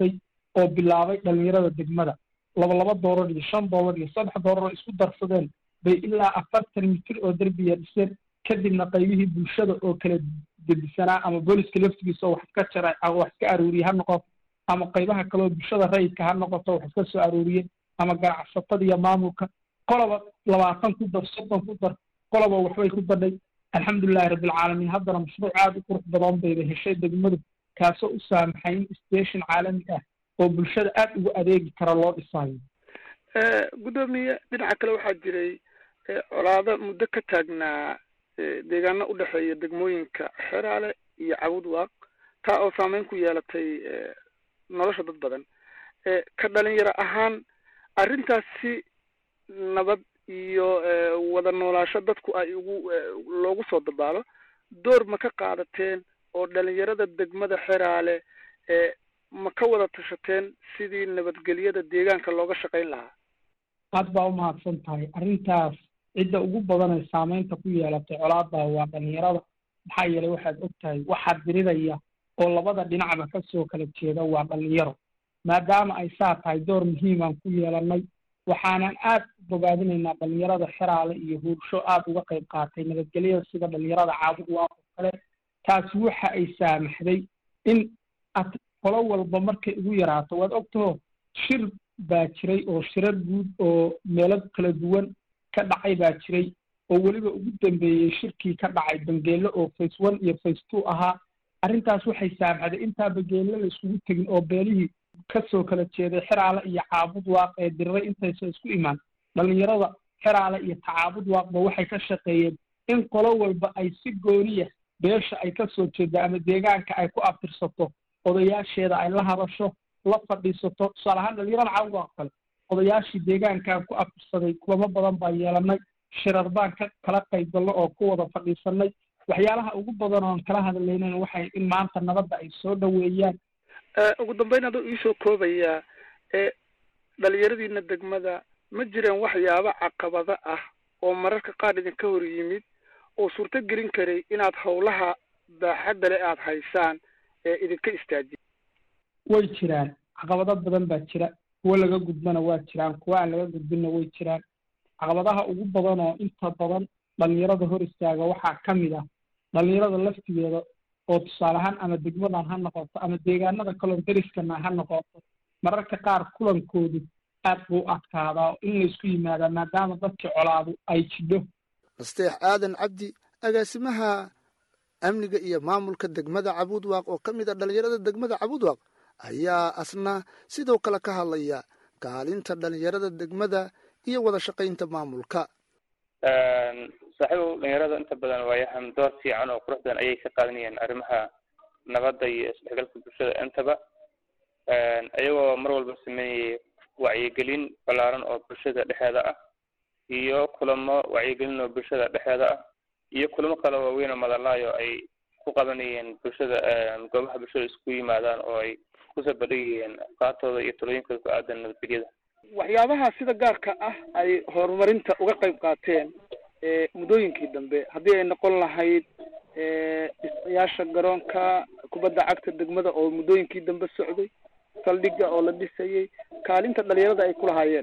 oo bilaabay dhalinyarada degmada laba laba doolar iyo shan doolar iyo saddex doolar oo isku darsadeen bay ilaa afartan mitir oo derbiya dhiseen kadibna qaybihii bulshada oo kala gedisanaa ama booliska laftigiisa oo wax iska jaray wax iska aruuriye ha noqoto ama qaybaha kale oo bulshada rayidka ha noqoto wax iska soo aruuriye ama ganacsatada iyo maamulka qoloba labaatan ku dar soddon ku dar qoloba waxbay ku badhay alxamdulilahi rabbilcaalamiin haddana mashruuc aada u qurux badan bayba heshay degmadu kaasoo u saamaxay in station caalami ah oo bulshada aada ugu adeegi kara loo dhisaayo guddoomiye dhinaca kale waxaa jiray colaado muddo ka taagnaa deegaano u dhexeeya degmooyinka xeraale iyo cabud waaq taa oo saameyn ku yeelatay nolosha dad badan ka dhalinyaro ahaan arrintaasi nabad iyo wada noolaasho dadku ay ugu loogu soo dabaalo door ma ka qaadateen oo dhalinyarada degmada xeraale ma ka wada tashateen sidii nabadgelyada deegaanka looga shaqayn lahaa aad baa umahadsan tahay arrintaas cidda ugu badan ee saameynta ku yeelatay colaada waa dhalinyarada maxaa yeelay waxaad og tahay waxaa diriraya oo labada dhinacba kasoo kala jeeda waa dhalinyaro maadaama ay saa tahay door muhiimaan ku yeelanay waxaanan aad u bogaadinaynaa dhalinyarada xeraale iyo huursho aada uga qayb qaatay nabadgelyada sida dhalinyarada caabud waaq oo kale taasi waxa ay saamaxday in ad qolo walba markay ugu yaraato waad ogtaho shir baa jiray oo shirar guud oo meelo kala duwan ka dhacay baa jiray oo weliba ugu dambeeyey shirkii ka dhacay bangeelo oo face one iyo face two ahaa arrintaas waxay saamaxday intaa bangeelo la iskugu tegin oo beelihii kasoo kala jeeday xeraale iyo caabud waaq ee diriray intaysa isku imaan dhalinyarada xeraale iyo tacaabud waaqba waxay ka shaqeeyeen in qolo walba ay si gooniya beesha ay kasoo jeeda ama deegaanka ay ku abtirsato odayaasheeda ay la hadasho la fadhiisato tusaale ahaan dhalinyarada caabud waaq kale odayaashii deegaankaan ku abtirsaday kulamo badan baa yeelanay shirar baan ka kala qaybgalno oo ku wada fadhiisanay waxyaalaha ugu badan oon kala hadlaynan waxay in maanta nabadda ay soo dhoweeyaan ugu dambeyn adoo iisoo koobayaa dhalinyaradiina degmada ma jireen waxyaabo caqabado ah oo mararka qaar idinka hor yimid oo suurto gelin karay inaad howlaha baaxadda le aada haysaan ee idinka istaajiya way jiraan caqabado badan baa jira kuwo laga gudbana waa jiraan kuwo aan laga gudbinna way jiraan caqabadaha ugu badan oo inta badan dhalinyarada hor istaaga waxaa ka mid ah dhalinyarada laftigeeda oo tusaale ahaan ama degmadan ha noqoto ama deegaanada kaloo deriskana ha noqoto mararka qaar kulankoodu aad buu adkaadaa in laysku yimaadaa maadaama dadkii colaadu ay jidho nasteex aadan cabdi agaasimaha amniga iyo maamulka degmada cabuudwaaq oo ka mid a dhalinyarada degmada cabuudwaaq ayaa asna sidoo kale ka hadlaya kaalinta dhalinyarada degmada iyo wada shaqaynta maamulka saaxiibow dhalinyarada inta badan waayahan door fiican oo qurux badan ayay ka qaadanayeen arrimaha nabadda iyo isdhexgalka bulshada intaba iyagoo mar walba sameynayay wacyigelin ballaaran oo bulshada dhexeeda ah iyo kulamo wacyigelin oo bulshada dhexeeda ah iyo kulamo kale waaweyn oo madalaayo ay ku qabanayeen bulshada goobaha bulshada isku yimaadaan oo ay kusoo bandhigayeen afkaartooda iyo talooyinkooda ku aadan nabadgelyada waxyaabaha sida gaarka ah ay horumarinta uga qayb qaateen muddooyinkii dambe haddii ay noqon lahayd dhisayaasha garoonka kubadda cagta degmada oo muddooyinkii dambe socday saldhigga oo la dhisayay kaalinta dhalinyarada ay ku lahaayeen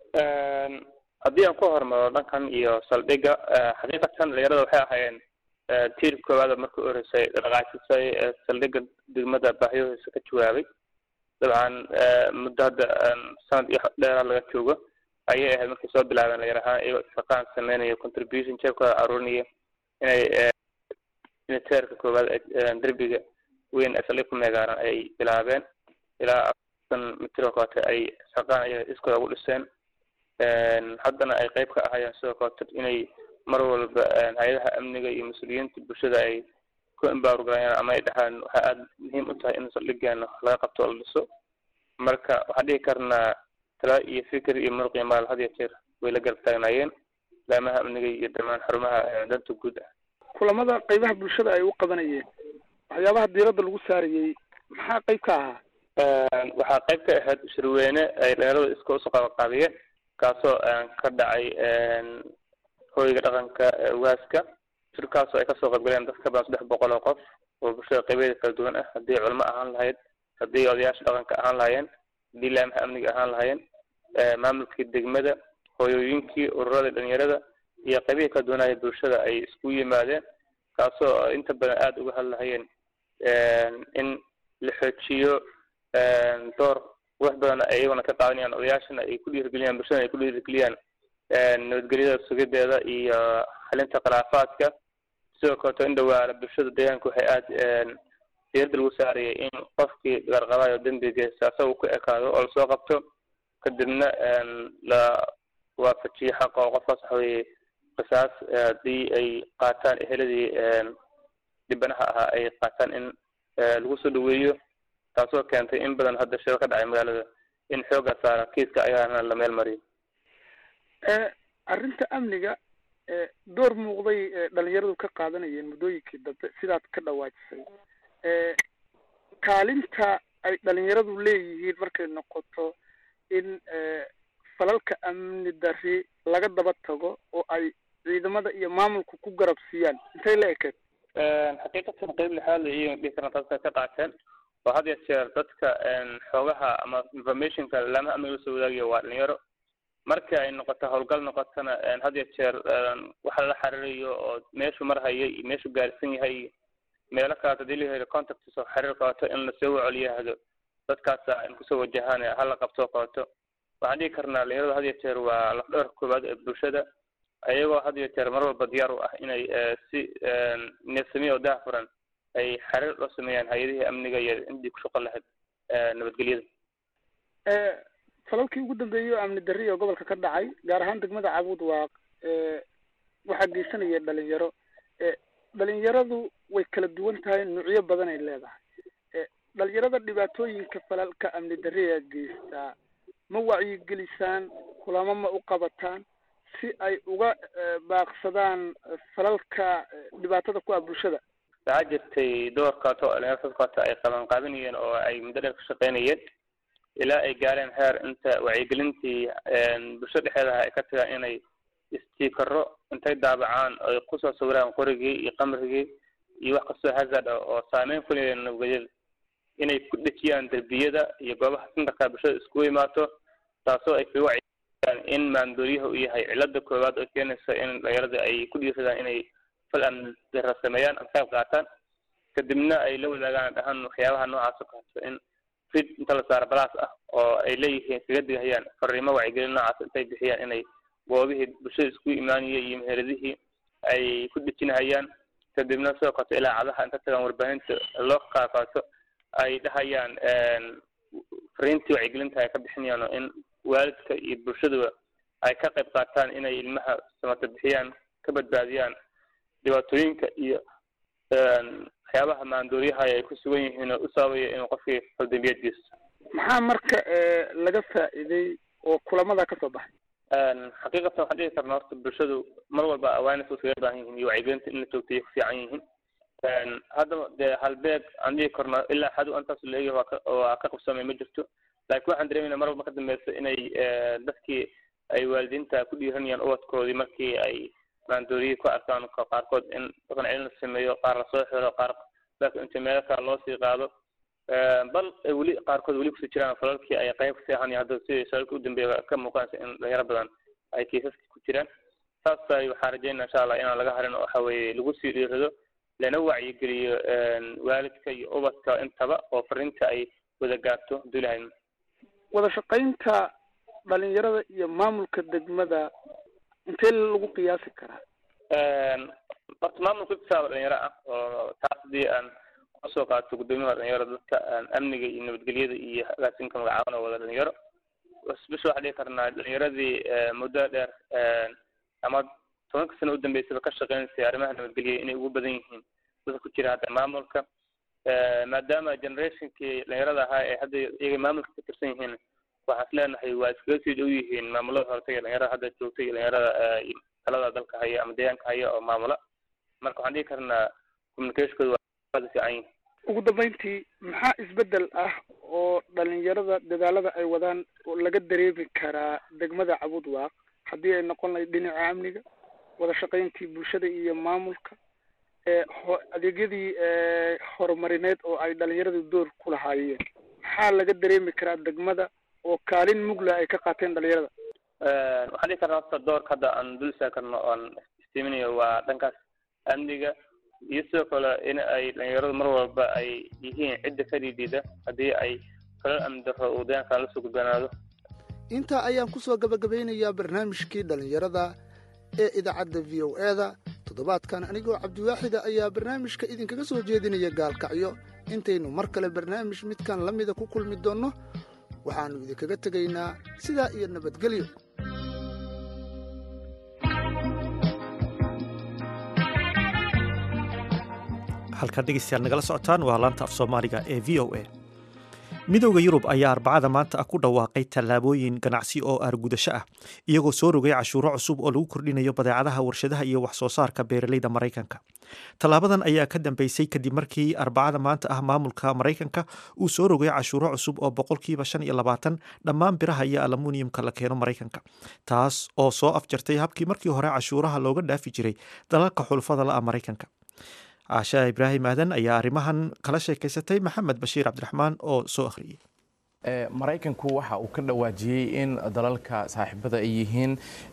haddii aan ku hormaro dhankan iyo saldhigga xaqiiqatan dhalinyarada waxay ahaayeen tiir koowaada markii u horeysay dhaqaajisay saldhigga degmada baahiyahoisa ka jawaabay dabcan muddo hadda sanad iyo dheeraa laga joogo ayay ahayd markay soo bilaabeen dhalinyar ahaan iyagoo shaqaan sameynaya contribution jeebkooda aruurinaya inay inay teerka koowaad derbiga weyn ee saldhig ku meegaaran ay bilaabeen ilaa afartan mitir oo kaleeto ay shaqaan ay iskooda ugu dhiseen haddana ay qayb ka ahaayeen sidoo kaleeto inay mar walba hay-adaha amniga iyo mas-uuliyiinta bulshada ay ku embaargarayaan ama ay dhahaan waxaa aada muhiim u tahay in saldhigeena laga qabto oo la dhiso marka waxaan dhihi karnaa talaa iyo fikir iyo muruq iyo maal had iyo jeer way la garab taagnaayeen laamaha amniga iyo dhammaan xarumaha danta guud ah kulamada qaybaha bulshada ay u qabanayeen waxyaabaha diiradda lagu saarayey maxaa qayb ka ahaa waxaa qayb ka ahayd shirweyne ay dhalinyarada iska usoo qabanqaabiyeen kaasoo ka dhacay hoyga dhaqanka ugaaska shirkaasoo ay kasoo qaybgaleen dad ka badan saddex boqol oo qof oo bulshada qaybeeda kala duwan ah haddii culimo ahaan lahayd haddii odayaasha dhaqanka ahaan lahaayeen haddii laamaha amniga ahaan lahaayeen maamulkii degmada hooyooyinkii ururada dhalinyarada iyo qaybihii kala duwanaya bulshada ay isku yimaadeen kaasoo inta badan aada uga hadlahayeen in la xoojiyo door wax badan ay iyaguna ka qaadanayaan odayaashana ay ku dhiirigeliyaan bulshadana ay ku dhiirigeliyaan nabadgelyada sugideeda iyo xalinta khilaafaadka sidoo kaleto in dhawaana bulshada deegaanka waxay aada diirada lagu saarayay in qofkii garqabayo dembigiisa asaga ku ekaado oo lasoo qabto kadibna la waafajiyo xaqa oo qofkaas waxa weye qisaas haddii ay qaataan eheladii dhibanaha ahaa ay qaataan in lagu soo dhaweeyo taasoo keentay in badan hadda shiro ka dhacay magaalada in xooga saara kiiska ayaana la meel mariyo arrinta amniga door muuqday dhalinyaradu ka qaadanayeen muddooyinkii dambe sidaad ka dhawaajisay kaalinta ay dhalinyaradu leeyihiin markay noqoto in falalka amni dari laga daba tago oo ay ciidamada iyo maamulku ku garab siiyaan intay la ekeed xaqiiqatan qeyb lixaad la iyagan dhihi karna dadka ka qaateen oo had ya jeer dadka xoogaha ama informationka laamaha amniga lasoo wadaagaya waa dhalinyaro marka ay noqoto howlgal noqotona had ya jeer waxa lala xariirayo oo meeshu marhaya iyo meeshu gaarsan yahay meelo kaleeto hadii la helo contacts oo xiriir qabato in lasoo wacoliyahdo dadkaasa in kusoo wajahaan hala qabtoo qabato waxaan dhihi karnaa dhalinyaradu had ya jeer waa lafdhabarka koowaad ee bulshada ayagoo had ya jeer mar walba diyaar u ah inay si neefsamiya oo daahfuran ay xiriir loo sameeyaan hay-adihii amniga iyo intii ku shaqo lahayd nabadgelyada falalkii ugu dambeeyey oo amni darri oo gobolka ka dhacay gaar ahaan degmada cabuud waaq waxaa geysanaya dhalinyaro dhalinyaradu way kala duwan tahay nuucyo badan ay leedahay dhalinyarada dhibaatooyinka falalka amni darriga geystaa ma wacyigelisaan kulamo ma u qabataan si ay uga baaqsadaan falalka dhibaatada ku ah bulshada waxaa jirtay doorkaato dhalinyarada dadkaata ay qaban qaabinayeen oo ay muddo dheer ka shaqeynayeen ilaa ay gaareen heer inta wacyigelintii bulshada dhexeedaha ay ka tagaan inay istiikaro intay daabacaan ay kusoo sawiraan qorigii iyo qamrigii iyo wax kastoo hazard ah oo saameyn ku leeyahay nabadgelyada inay ku dhejiyaan derbiyada iyo goobaha sintarka bulshada iskugu imaato taasoo ay kaga wacyigeliyaan in maandooriyaha uu yahay cilada koowaad oo keenaysa in dhalinyarada ay ku dhiiradaan inay fal amni dara sameeyaan ama qayb qaataan kadibna ay la wadaagaan dhahan waxyaabaha noocaas oo kaleeto in rid inta la saaro balaas ah oo ay leeyihiin kaga digahayaan fariimo wacyigelin noocaas intay bixiyaan inay goobihii bulshada isku imaanayay iyo meheladihii ay ku dejinahayaan kadibna sidoo kaleto ilaacadaha inta tagaan warbaahinta loo qaaqaato ay dhahayaan fariintii wacyigelinta ay ka bixinayaan oo in waalidka iyo bulshaduba ay ka qayb qaataan inay ilmaha samata bixiyaan ka badbaadiyaan dhibaatooyinka iyo waxyaabaha maandooriyaha ay ku sugan yihiin oo u sababaya inuu qofkii faldambiyeed geysto maxaa marka laga faa'iiday oo kulamada ka soo baxay xaqiiqatan waxaan dhihi karna horta bulshadu mar walba awareness iskaga baahan yihiin iyo wacyigelinta in la joogtay ku fiican yihiin haddaba dee halbeeg aan dhihi karno ilaa xadu intaas leegi waa ka waa ka qabsoomay ma jirto laakiin waxaan dareemayna mar walba ka dambeysa inay dadkii ay waalidiinta ku dhiiranayaan ubadkoodii markii ay maandooriyii ku arkaan qaarkood in dhaqan celin la sameeyo qaar lasoo xiro qaar dadka inta meelo kale loo sii qaado bal weli qaarkood weli kusii jiraan falalkii ay qayb kasii ahaanaya hadda sidii shaalka u dambeeya ka muuqanaysa in dhalinyaro badan ay kiisaska ku jiraan saas ay waxaan rajeynaa insha allah inaan laga harin oo waxa weeye lagu sii dhiirado lana wacyigeliyo waalidka iyo ubadka intaba oo fariinta ay wada gaarto hadduu ilahay wada shaqaynta dhalinyarada iyo maamulka degmada intee lagu qiyaasi karaa horta maamulka iktisaaba dhalinyaro ah oo taas haddii aan kusoo qaato guddoomiyaha dhalinyarada dadka amniga iyo nabadgelyada iyo agaasinka magacaabana wada dhalinyaro bisha waxaa dhihi karnaa dhalinyaradii muddo dheer ama tobanka sano udambeysaba ka shaqeynaysay arrimaha nabadgelya inay ugu badan yihiin dadka ku jira hadda maamulka maadaama generationkii dhalinyarada ahaa ee hadda iyaga maamulka ka tirsan yihiin waxaan is leenahay waa iskaga sii dhow yihiin maamulada horta iyo dhalinyarada hadda joogta iyo dhalinyarada talada dalka haya ama deegaanka haya oo maamula marka waxaan dhihi karnaa communicationkooda waa fiican yihin ugu dambeyntii maxaa isbedel ah oo dhalinyarada dadaalada ay wadaan oo laga dareemi karaa degmada cabud waaq haddii ay noqon lahayd dhinaca amniga wada shaqayntii bulshada iyo maamulka adeegyadii horumarineed oo ay dhalinyaradu door ku lahaayeen maxaa laga dareemi karaa degmada oo kaalin mugla ay ka qaateen dhalinyarada waxaan dhihi karnaa horta doorka hadda aan dul istaagi karno oon istiiminayo waa dhankaas amniga iyo sidoo kale in ay dhalinyaradu mar walba ay yihiin cidda ka dhiidhiida haddii ay falal amni darro uu deegaankan lasoo gudbanaado intaa ayaan ku soo gabagabaynayaa barnaamijkii dhallinyarada ee idaacadda v o e da toddobaadkan anigoo cabdiwaaxida ayaa barnaamijka idinkaga soo jeedinaya gaalkacyo intaynu mar kale barnaamij midkan la mida ku kulmi doonno waxaannu idinkaga tegaynaa sidaa iyo nabadgelyo halkan dhegeystayaal nagala socotaan waa laanta af soomaaliga ee v o a midowda yurub ayaa arbacada maanta ah ku dhawaaqay tallaabooyin ganacsi oo aargudasho ah iyagoo soo rogay cashuuro cusub oo lagu kordhinayo badeecadaha warshadaha iyo wax soo saarka beeraleyda maraykanka tallaabadan ayaa ka dambeysay kadib markii arbacada maanta ah maamulka maraykanka uu soo rogay cashuuro cusub oo boqolkiiba shan iyo labaatan dhammaan biraha iyo alamuniyumka la keeno maraykanka taas oo soo afjartay habkii markii hore cashuuraha looga dhaafi jiray dalalka xulfada la'a maraykanka caasha ibraahim aadan ayaa arrimahan kala sheekaysatay maxamed bashiir cabdiraxmaan oo soo akhriyey maraykanku waxa uu ka dhawaajiyey in dalalka saaxiibada ay yihiin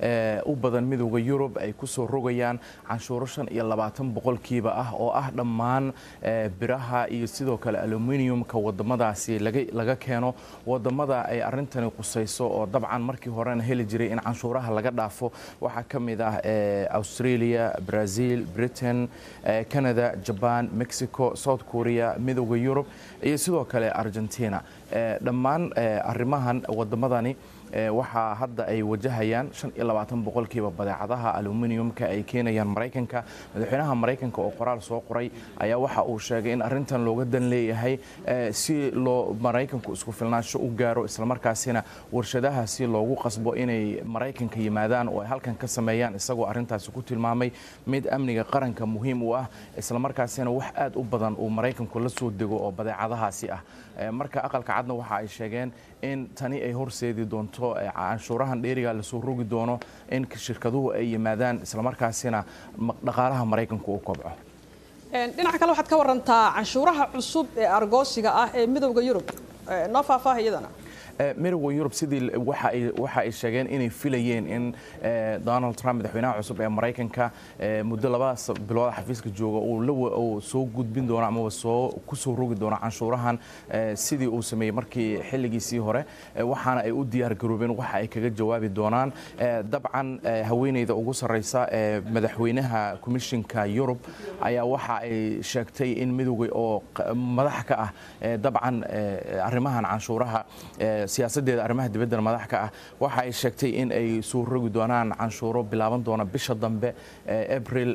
u badan midowda yurub ay ku soo rogayaan canshuuro shan iyo labaatan boqolkiiba ah oo ah dhammaan biraha iyo sidoo kale aluminiumka wadamadaasi laga keeno wadamada ay arintani qusayso oo dabcan markii horena heli jiray in canshuuraha laga dhaafo waxaa ka mid ah australia brazil britain canada jaban mexico south korea midowda yurub iyo sidoo kale argentina dhammaan arrimahan wadamadani waxaa hadda ay wajahayaan shan iyo labaatan boqolkiiba badeecadaha aluminiumka ay keenayaan maraykanka madaxweynaha maraykanka oo qoraal soo qoray ayaa waxa uu sheegay in arrintan looga dan leeyahay si loo maraykanku isku filnaansho u gaaro islamarkaasina warshadaha si loogu qasbo inay maraykanka yimaadaan oo ay halkan ka sameeyaan isagoo arrintaasi ku tilmaamay mid amniga qaranka muhiim u ah islamarkaasina wax aad u badan uu maraykanku la soo dego oo badeecadahaasi ah marka aqalka cadna waxa ay sheegeen in tani ay horseedi doonto canshuurahan dheeriga lasoo rogi doono in shirkaduhu ay yimaadaan islamarkaasina dhaqaalaha maraykanku u kobco dhinaca kale waxaad ka warantaa canshuuraha cusub ee argoosiga ah ee midowda yurub noo faahfaaha iyadana midowda yurub sidii waxa ay sheegeen inay filayeen in donald trump madaxweynaha cusub ee maraykanka muddo labadaas bilooda xafiiska jooga uu soo gudbin doono amaba soo ku soo rogi doono canshuurahan sidii uu sameeyey markii xilligiisii hore waxaana ay u diyaar garoobeen waxa ay kaga jawaabi doonaan dabcan haweeneyda ugu sarreysa ee madaxweynaha komishinka yurub ayaa waxa ay sheegtay in midowga oo madax ka ah dabcan arrimahan canshuuraha siyaasadeeda arrimaha dibadda madax ka ah waxa ay sheegtay in ay soo rogi doonaan canshuuro bilaaban doona bisha dambe abril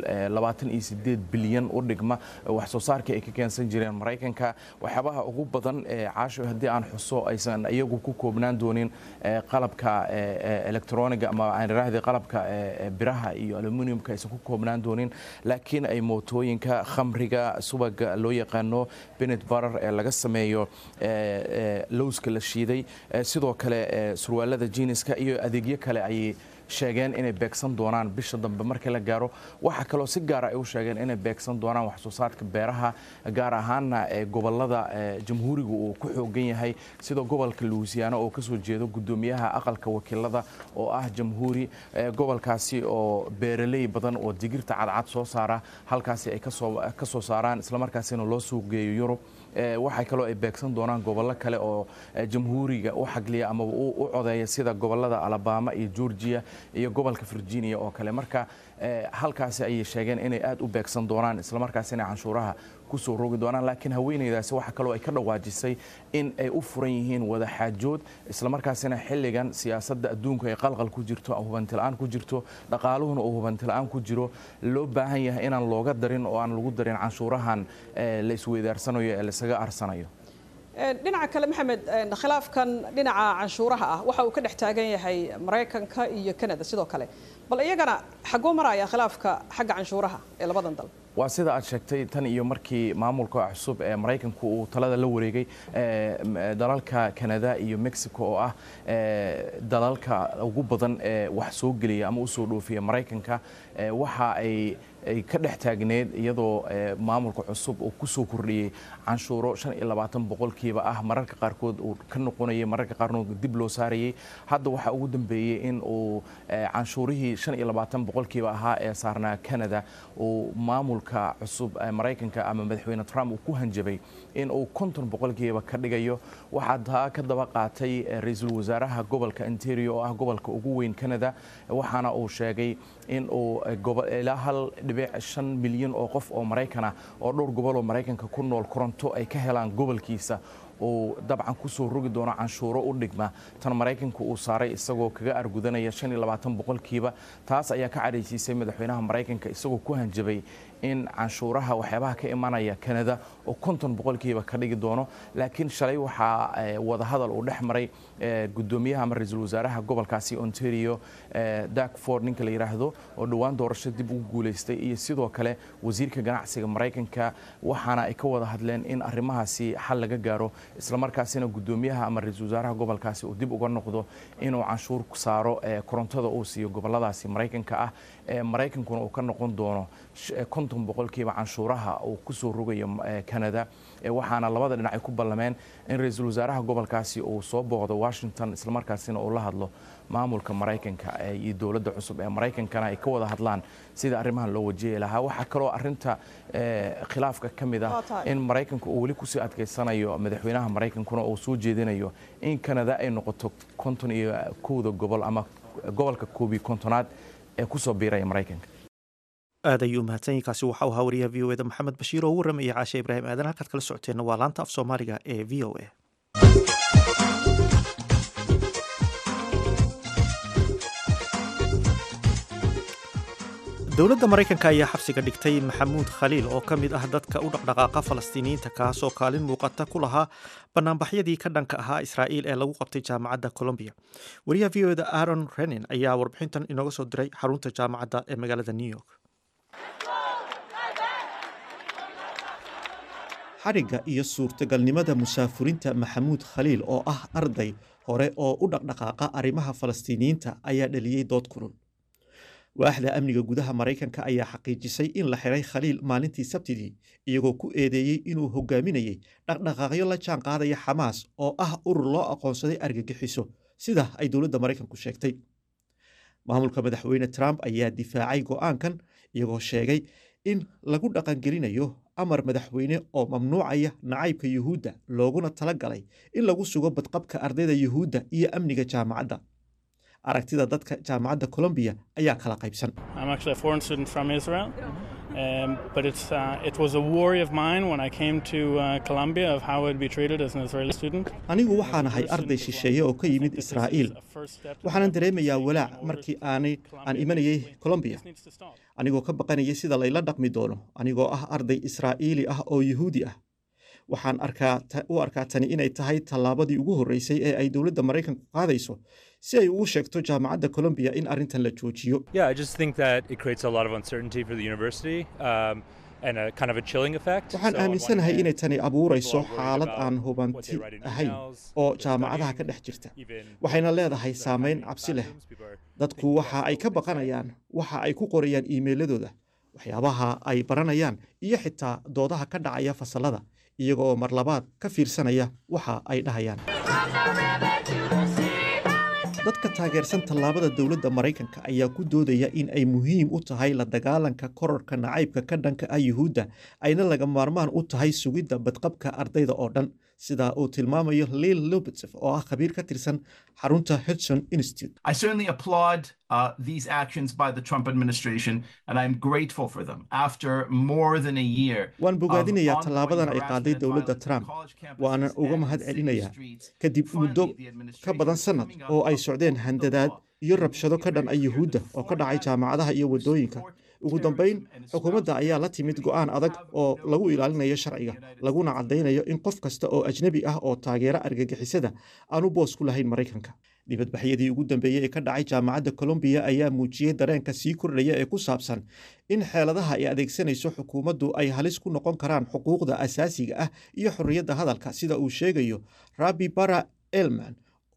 bilyan u dhigma wax soo saarkii ay ka keensan jireen maraykanka waxyaabaha ugu badan caasho haddii aan xuso aysan iyagu ku koobnaan doonin qalabka electroniga ama aan iraahday qalabka biraha iyo aluminiumka aysan ku koobnaan doonin laakiin ay mootooyinka khamriga subaga loo yaqaano benet barar ee laga sameeyo lowska la shiiday sidoo kale surwaalada jiiniska iyo adeegyo kale ayay sheegeen inay beegsan doonaan bisha dambe markii la gaaro waxaa kaloo si gaara ay u sheegeen inay beegsan doonaan wax soo saarka beeraha gaar ahaana gobolada jamhuuriga uu ku xoogan yahay sida gobolka louisiana oo kasoo jeedo gudoomiyaha aqalka wakiilada oo ah jamhuuri gobolkaasi oo beeraley badan oo digirta cadcad soo saara halkaasi ay ka soo saaraan islamarkaasina loo suuq geeyo yurub waxay kaloo ay beegsan doonaan gobollo kale oo jamhuuriga u xagliya ama u codeeya sida gobolada alabama iyo georgia iyo gobolka virginia oo kale marka halkaasi ayay sheegeen inay aad u beegsan doonaan islamarkaasina canshuuraha kusoo rogi doonaan laakiin haweeneydaasi waxa kaloo ay ka dhawaajisay in ay u furan yihiin wada xaajood islamarkaasina xilligan siyaasadda adduunku ay qalqal ku jirto hubantila'aan ku jirto dhaqaaluhuna uu hubantila'aan ku jiro loo baahan yahay inaan looga darin oo aan lagu darin canshuurahan la isweydaarsanayo ee laisaga arsanayo dhinaca kale maxamed khilaafkan dhinaca canshuuraha ah waxa uu ka dhex taagan yahay maraykanka iyo canada sidoo kale bal iyagana xaguu maraya khilaafka xagga canshuuraha ee labadan dal waa sida aad sheegtay tan iyo markii maamulka cusub ee maraykanku uu talada la wareegay dalalka canada iyo mexico oo ah dalalka ugu badan ee wax soo geliya ama usoo dhoofiya maraykanka waxa ay ay ka dhex taagneed iyadoo maamulka cusub uu ku soo kordhiyey canshuuro shan iyo labaatan boqolkiiba ah mararka qaarkood uu ka noqonayay mararka qaarkood dib loo saarayay hadda waxaa ugu dambeeyey in uu canshuurihii shan iyo labaatan boqolkiiba ahaa ee saarnaa canada uu maamulka cusub maraykanka ama madaxweyne trump uu ku hanjabay in uu konton boqolkiiba ka dhigayo waxaa taa ka daba qaatay ra-iisul wasaaraha gobolka ontario oo ah gobolka ugu weyn canada waxaana uu sheegay in uu ilaa hal dhibic shan milyan oo qof oo maraykana oo dhowr gobol oo maraykanka ku nool koronto ay ka helaan gobolkiisa uu dabcan ku soo rogi doono canshuuro u dhigma tan maraykanka uu saaray isagoo kaga argudanaya shan iyo labaatan boqolkiiba taas ayaa ka cadhaysiisay madaxweynaha maraykanka isagoo ku hanjabay in canshuuraha waxyaabaha ka imanaya canada oo konton boqolkiiba ka dhigi doono laakiin shalay waxaa wadahadal uu dhex maray gudoomiyaha ama ra-iisul wasaaraha gobolkaasi ontario dakford ninka la yidhaahdo oo dhowaan doorasho dib ugu guulaystay iyo sidoo kale wasiirka ganacsiga maraykanka waxaana ay ka wada hadleen in arrimahaasi xal laga gaaro islamarkaasina gudoomiyaha ama ra-iisul wasaaraha gobolkaasi uu dib uga noqdo inuu canshuur saaro korontada uu siiyo goboladaasi maraykanka ah maraykankuna uu ka noqon doono konton boqolkiiba canshuuraha uu ku soo rogayo canada waxaana labada dhinac ay ku ballameen in ra-iisul wasaaraha gobolkaasi uu soo booqdo washington islamarkaasina uu la hadlo maamulka maraykanka iyo dowladda cusub ee maraykankana ay ka wada hadlaan sida arrimahan loo wajihi lahaa waxaa kaloo arinta khilaafka ka mid ah in maraykanka uu weli kusii adkaysanayo madaxweynaha maraykankuna uu soo jeedinayo in canada ay noqoto konton iyo kowda gobol ama gobolka koob iyo kontonaad ee kusoo biiraya maraykanka aad ayuu mahadsanyahy kaasi waxa uu ahaa wariyaha v o eda maxamed bashiir oo u warramaya caashe ibraahim aadan halkaad kala socoteenna waa laanta af soomaaliga ee v o a dowladda maraykanka ayaa xabsiga dhigtay maxamuud khaliil oo ka mid ah dadka u dhaqdhaqaaqa falastiiniyiinta kaasoo kaalin muuqata ku lahaa banaanbaxyadii ka dhanka ahaa israa'iil ee lagu qabtay jaamacadda colombiya wariyaha v o eda aaron renin ayaa warbixintan inooga soo diray xarunta jaamacadda ee magaalada new york xadhigga iyo suurtagalnimada musaafurinta maxamuud khaliil oo ah arday hore oo u dhaqdhaqaaqa arrimaha falastiiniyiinta ayaa dhaliyey dood kulul waaxda amniga gudaha maraykanka ayaa xaqiijisay in la xiray khaliil maalintii sabtidii iyagoo ku eedeeyey inuu hogaaminayay dhaqdhaqaaqyo la jaan qaadaya xamaas oo ah urur loo aqoonsaday argagixiso sida ay dowladda maraykanku sheegtay maamulka madaxweyne trump ayaa difaacay go'aankan iyagoo sheegay in lagu dhaqangelinayo amar madaxweyne oo mamnuucaya nacaybka yuhuudda looguna tala galay in lagu sugo badqabka ardayda yuhuudda iyo amniga jaamacadda aragtida dadka jaamacadda colombiya ayaa kala qaybsan Um, but it's, uh, it was a worry of mine when I came to uh, Colombia of how I'd be treated as an Israeli student. anigu waxaan ahay arday shisheeye oo ka yimid israa'iil waxaanan dareemayaa walaac markii aanay aan imanayay colombiya anigoo ka baqanayay sida layla dhaqmi doono anigoo ah arday israa'iili ah oo yuhuudi ah waxaan arkaa u arkaa tani inay tahay tallaabadii ugu horreysay ee ay dowladda maraykanku qaadayso si ay ugu sheegto jaamacadda colombiya in arrintan la joojiyo Yeah, I just think that it creates a lot of uncertainty for the university um, and a kind of a chilling effect. waxaan aaminsanahay inay tani abuurayso xaalad aan hubanti ahayn oo jaamacadaha ka dhex jirta waxayna leedahay saamayn cabsi leh dadku waxa ay ka baqanayaan waxa ay ku qorayaan iimayladooda waxyaabaha ay baranayaan iyo xitaa doodaha ka dhacaya fasallada iyaga oo mar labaad ka fiirsanaya waxa ay dhahayaan dadka taageersan tallaabada dowladda maraykanka ayaa ku doodaya in ay muhiim u tahay la dagaalanka korarka nacaybka ka dhanka ah yuhuudda ayna laga maarmaan u tahay sugidda badqabka ardayda oo dhan sida uu tilmaamayo lil lobetsev oo ah khabiir ka tirsan xarunta hudson institute I certainly applaud uh, these actions by the Trump administration, and I'm grateful for them. After more than a year, waan of bogaadinayaa ongoing tallaabadan ay harassment qaaday and dowladda violence trump on college campuses waanan uga and mahad in city celinayaa streets, kadib muddo finally, the ka administration badan is sannad coming oo out ay of socdeen the handadaad law. iyo rabshado ka dhan ah yuhuudda oo ka dhacay jaamacadaha iyo waddooyinka ugu dambayn xukuumadda ayaa la timid go'aan adag oo lagu ilaalinayo sharciga laguna caddaynayo in qof kasta oo ajnebi ah oo taageera argagixisada aanu boos ku lahayn maraykanka dibadbaxyadii ugu dambeeyey ee ka dhacay jaamacadda colombiya ayaa muujiyey dareenka sii kordhaya ee ku saabsan in xeeladaha ay adeegsanayso xukuumaddu ay halis ku noqon karaan xuquuqda asaasiga ah iyo xorriyadda hadalka sida uu sheegayo rabbi bara elman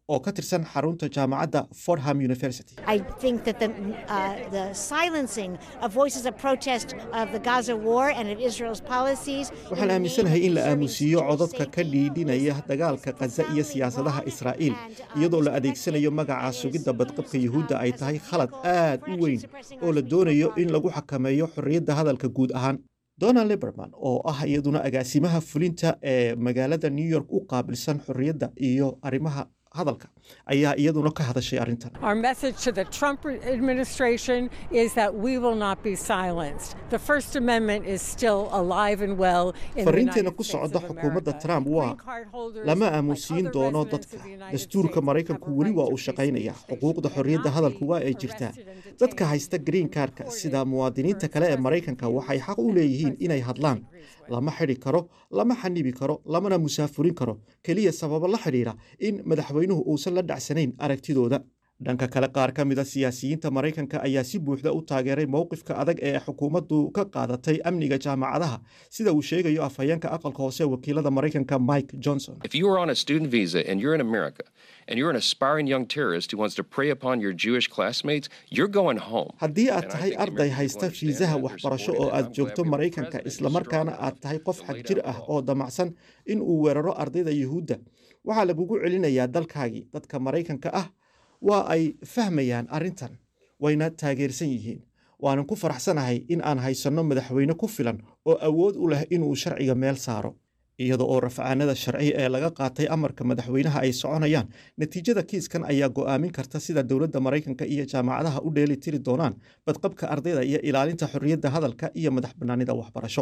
oo ka tirsan xarunta jaamacadda fordham university I think that the, uh, the silencing of voices of protest of the Gaza war and of Israel's policies. waxaan aaminsanahay in la aamusiiyo codadka ka dhiidhinaya dagaalka khaza iyo siyaasadaha israa'iil iyadoo la adeegsanayo magaca sugidda badqabka yuhuudda ay tahay khalad aad u weyn oo la doonayo in lagu xakameeyo xorriyadda hadalka guud ahaan donald liberman oo ah iyaduna agaasimaha fulinta ee magaalada new york u qaabilsan xorriyadda iyo arrimaha hadalka ayaa iyaduna ka hadashay arrintan Our message to the Trump administration is that we will not be silenced. The First Amendment is still alive and well in the fariinteena United ku States socda of xukuumadda America. trump waa Green card holders, lama like aamusiin other doono residents dadka of the United dastuurka States, maraykanku have a weli right waa to uu free shaqaynayaa speech. xuquuqda xorriyadda hadalku waa ay jirtaa dadka haysta green cardka sida muwaadiniinta kale ee maraykanka waxay xaq u leeyihiin inay hadlaan lama xidhi karo lama xanibi karo lamana musaafurin karo keliya sababo la xidhiidha in madaxweynuhu uusan la dhacsanayn aragtidooda dhanka kale qaar ka mid a siyaasiyiinta maraykanka ayaa si buuxda u taageeray mowqifka adag ee xukuumaddu ka qaadatay amniga jaamacadaha sida uu sheegayo afhayeenka aqalka hoose ee wakiilada maraykanka mike johnson If you are on a student visa and you're in America and you're an aspiring young terrorist who wants to prey upon your Jewish classmates, you're going home. haddii aad tahay arday haysta fiisaha waxbarasho oo aad joogto maraykanka islamarkaana aad tahay qof xag jir ah oo damacsan in uu weeraro ardayda yuhuudda waxaa lagugu celinayaa dalkaagii dadka maraykanka ah waa ay fahmayaan arrintan wayna taageersan yihiin waanan ku faraxsanahay in aan haysanno madaxweyne ku filan oo awood u leh inuu sharciga meel saaro iyada oo rafcaanada sharci ee laga qaatay amarka madaxweynaha ay soconayaan natiijada kiiskan ayaa go'aamin karta sida dowladda maraykanka iyo jaamacadaha u dheeli tiri doonaan badqabka ardayda iyo ilaalinta xorriyadda hadalka iyo madax bannaanida waxbarasho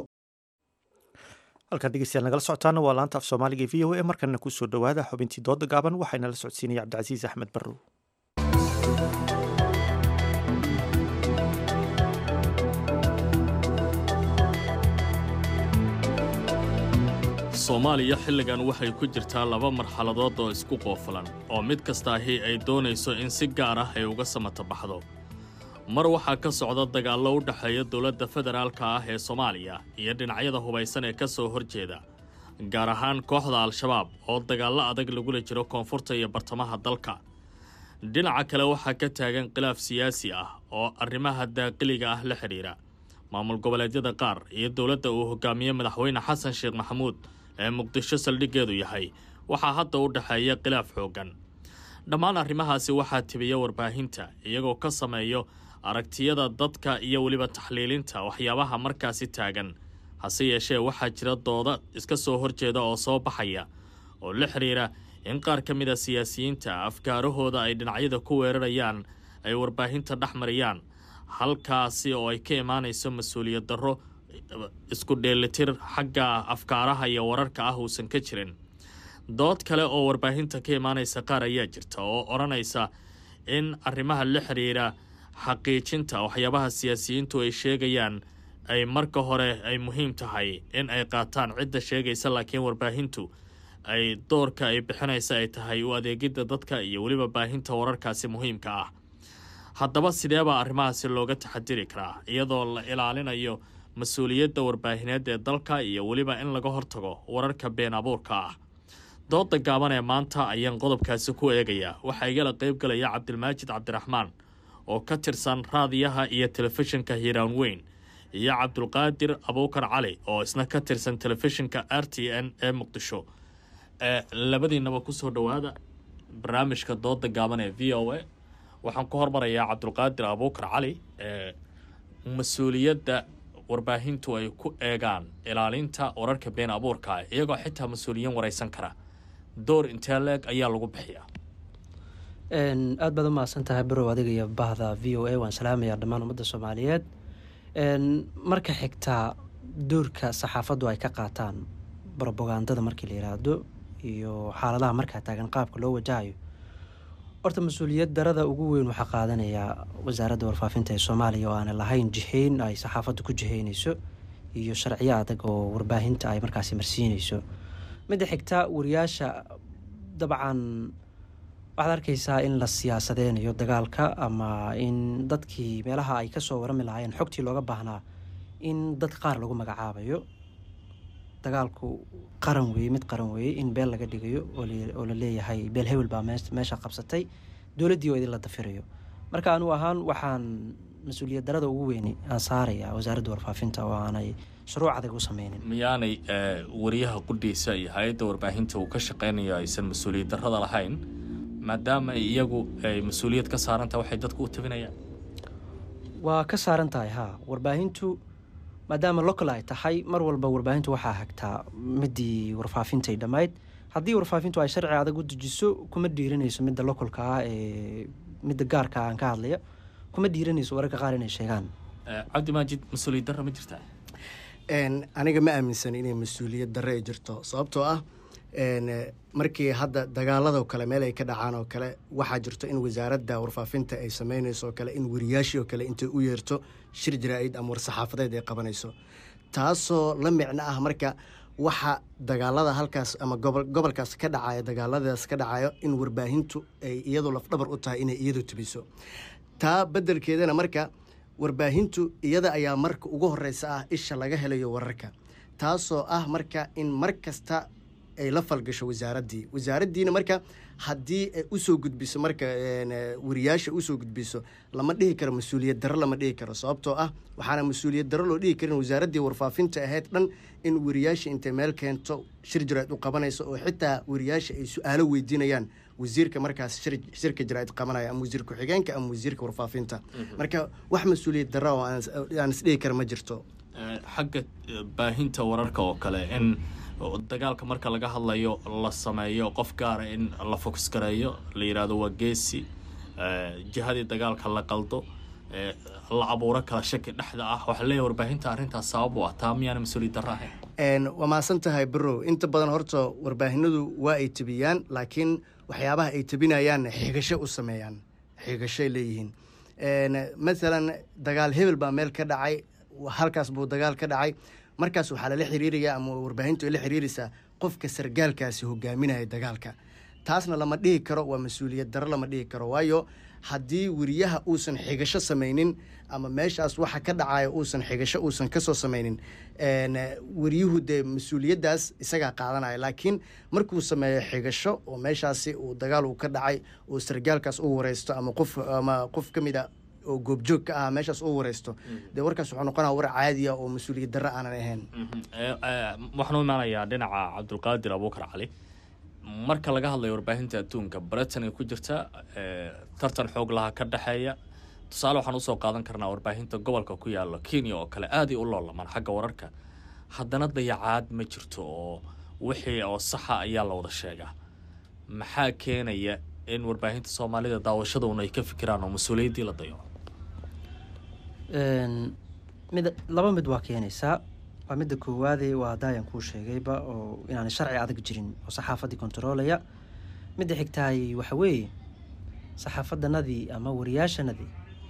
halkan dhegeystayaal nagala socotaana waa laanta af soomaaliga v o a markanna kusoo dhowaada xubintii dooda gaaban waxayna la socodsiinaya cabdicasiis axmed barrow soomaaliya xilligan waxay ku jirtaa laba marxaladood oo isku qoofulan oo mid kastaahi ay doonayso in si gaar ah ay uga samata baxdo mar waxaa ka socda dagaallo u dhexeeya dowladda federaalka ah ee soomaaliya iyo dhinacyada hubaysan ee ka soo horjeeda gaar ahaan kooxda al-shabaab oo dagaallo adag lagula jiro koonfurta iyo bartamaha dalka dhinaca kale waxaa ka taagan khilaaf siyaasi ah oo arrimaha daaqiliga ah la xidhiidha maamul goboleedyada qaar iyo dowladda uu hogaamiye madaxweyne xasan sheekh maxamuud ee muqdisho saldhiggeedu yahay waxaa hadda u dhexeeya khilaaf xooggan dhammaan arrimahaasi waxaa tibiya warbaahinta iyagoo ka sameeyo aragtiyada dadka iyo weliba taxliilinta waxyaabaha markaasi taagan hase yeeshee waxaa jira dooda iska soo horjeeda oo soo baxaya oo la xidhiira in qaar ka mid a siyaasiyiinta afkaarahooda ay dhinacyada ku weerarayaan ay warbaahinta dhex mariyaan halkaasi oo ay ka imaanayso mas-uuliyad darro isku dheelitir xagga afkaaraha iyo wararka ah uusan ka jirin dood kale oo warbaahinta ka imaanaysa qaar ayaa jirta oo odhanaysa in arrimaha la xidhiira xaqiijinta waxyaabaha siyaasiyiintu ay sheegayaan ay marka hore ay muhiim tahay in ay qaataan cidda sheegaysa laakiin warbaahintu ay doorka ay bixinaysa ay tahay u adeegidda dadka iyo weliba baahinta wararkaasi muhiimka ah haddaba sideebaa arrimahaasi looga taxadiri karaa iyadoo la ilaalinayo mas-uuliyadda warbaahineed ee dalka iyo weliba in laga hortago wararka been abuurka ah dooda gaaban ee maanta ayaan qodobkaasi ku eegayaa waxaa igala qayb galaya cabdilmaajid cabdiraxmaan oo ka tirsan raadiyaha iyo telefishinka hiiraan weyn iyo cabdulqaadir abuukar cali oo isna ka tirsan telefishinka r t n ee muqdisho ee labadiinaba kusoo dhowaada barnaamijka dooda gaaban ee v o a waxaan ku hormarayaa cabdulqaadir abuukar cali ee mas-uuliyadda warbaahintu ay ku eegaan ilaalinta wararka been abuurka ah iyagoo xitaa mas-uuliyiin waraysan kara door intee leeg ayaa lagu bixiyaa aad baad u mahadsan tahay barow adiga iyo bahda v o a waan salaamayaa dhammaan ummadda soomaaliyeed marka xigtaa doorka saxaafaddu ay ka qaataan brobagandada markii la yiraahdo iyo xaaladaha markaa taagan qaabka loo wajahayo horta mas-uuliyad darada ugu weyn waxaa qaadanayaa wasaaradda warfaafinta ee soomaaliya oo aanay lahayn jihayn ay saxaafaddu ku jihaynayso iyo sharciyo adag oo warbaahinta ay markaasi marsiinayso midda xigta wariyaasha dabcan waxaad arkaysaa in la siyaasadeynayo dagaalka ama in dadkii meelaha ay kasoo warami lahaayeen xogtii looga baahnaa in dad qaar lagu magacaabayo dagaalku qaran weeye mid qaran weeye in beel laga dhigayo oo la leeyahay beel hebel baa meesha qabsatay dowladdii oo idinla dafirayo marka anu ahaan waxaan mas-uuliyad darada ugu weyni aan saaraya wasaaradda warfaafinta oo aanay shuruuc adag u sameynin miyaanay wariyaha qudhiisa iyo hay-adda warbaahinta uu ka shaqeynayo aysan mas-uuliyad darada lahayn maadaama iyagu ay mas-uuliyad ka saarantaha waxay dadku u tabinayaan waa ka saaran tahay haa warbaahintu maadaama local ay tahay mar walba warbaahintu waxaa hagtaa midii warfaafintay dhammayd haddii warfaafintu ay sharci adag u dejiso kuma dhiiranayso midda localka ah ee midda gaarka ah aan ka hadlaya kuma dhiiranayso wararka qaar inay sheegaan cabdi maajid mas-uuliyad darra ma jirtaa aniga ma aaminsan inay mas-uuliyad darre ay jirto sababtoo ah markii hadda dagaaladoo kale meel ay ka dhacaan oo kale waxaa jirto in wasaaradda warfaafinta ay sameynayso oo kale in wariyaashii oo kale intay u yeerto shir jaraa-id ama war-saxaafadeed ay qabanayso taasoo la micno ah marka waxa dagaalada halkaas ama gobolkaas ka dhacayo dagaaladaas ka dhacayo in warbaahintu ay iyadu lafdhabar u tahay inay iyadu tubiso taa beddelkeedana marka warbaahintu iyada ayaa marka ugu horeysa ah isha laga helayo wararka taasoo ah marka in mar kasta ay la falgasho wasaaraddii wasaaraddiina marka haddii ay usoo gudbiso marka wariyaasha usoo gudbiso lama dhihi karo mas-uuliyad darro lama dhihi karo sababtoo ah waxaana mas-uuliyad darro loo dhihi karin wasaaraddii warfaafinta ahayd dhan in wariyaasha intay meel keento shir jaraa'id u qabanayso oo xitaa wariyaasha ay su-aalo weydiinayaan wasiirka markaas shirka jaraa'id qabanaya ama wasiir ku-xigeenka ama wasiirka warfaafinta marka wax mas-uuliyad darro oo aan isdhihi kara ma jirto xagga baahinta wararka oo kale in dagaalka marka laga hadlayo la sameeyo qof gaara in la fokus gareeyo la yidhaahdo waa geesi jihadii dagaalka la qaldo la abuuro kala shaki dhexda ah waxaa leeyahay warbaahinta arrintaas sabab u ah taa miyaana mas-uuliyad darro ahayn waa mahadsan tahay barow inta badan horta warbaahinadu waa ay tebiyaan laakiin waxyaabaha ay tebinayaan xigasho u sameeyaan xigashoay leeyihiin maalan dagaal hebel baa meel ka dhacay halkaas buu dagaal ka dhacay markaas waxaa lala xiriiraya ama warbaahintu ay la xiriiraysaa qofka sargaalkaasi hogaaminaya dagaalka taasna lama dhihi karo waa mas-uuliyad darro lama dhihi karo waayo haddii weriyaha uusan xigasho samaynin ama meeshaas waxa ka dhacaya uusan xigasho uusan kasoo samaynin weriyuhu dee mas-uuliyaddaas isagaa qaadanaya laakiin markuu sameeyo xigasho oo meeshaasi uu dagaal uu ka dhacay uu sargaalkaas u wareysto ama qof ama qof ka mid a oo goobjoog ka ah meeshaas u wareysto dee warkaas wuxuu noqonaya war caadiya oo mas-uuliyad darro aanan ahayn waxaan u imaanayaa dhinaca cabdulqaadir abuukar cali marka laga hadlayo warbaahinta adduunka britain ay ku jirta tartan xoog laha ka dhexeeya tusaale waxaan usoo qaadan karnaa warbaahinta gobolka ku yaala kenya oo kale aaday u loolamaan xagga wararka haddana dayacaad ma jirto oo wixii oo saxa ayaa la wada sheegaa maxaa keenaya in warbaahinta soomaalida daawashaduna ay ka fikiraan oo mas-uuliyaddii la dayaco mid laba mid waa keenaysaa waa midda koowaade waa daayaan kuu sheegayba oo inaanay sharci adag jirin oo saxaafaddii kontaroolaya midda xigtaay waxa weeye saxaafaddanadii ama wariyaashanadii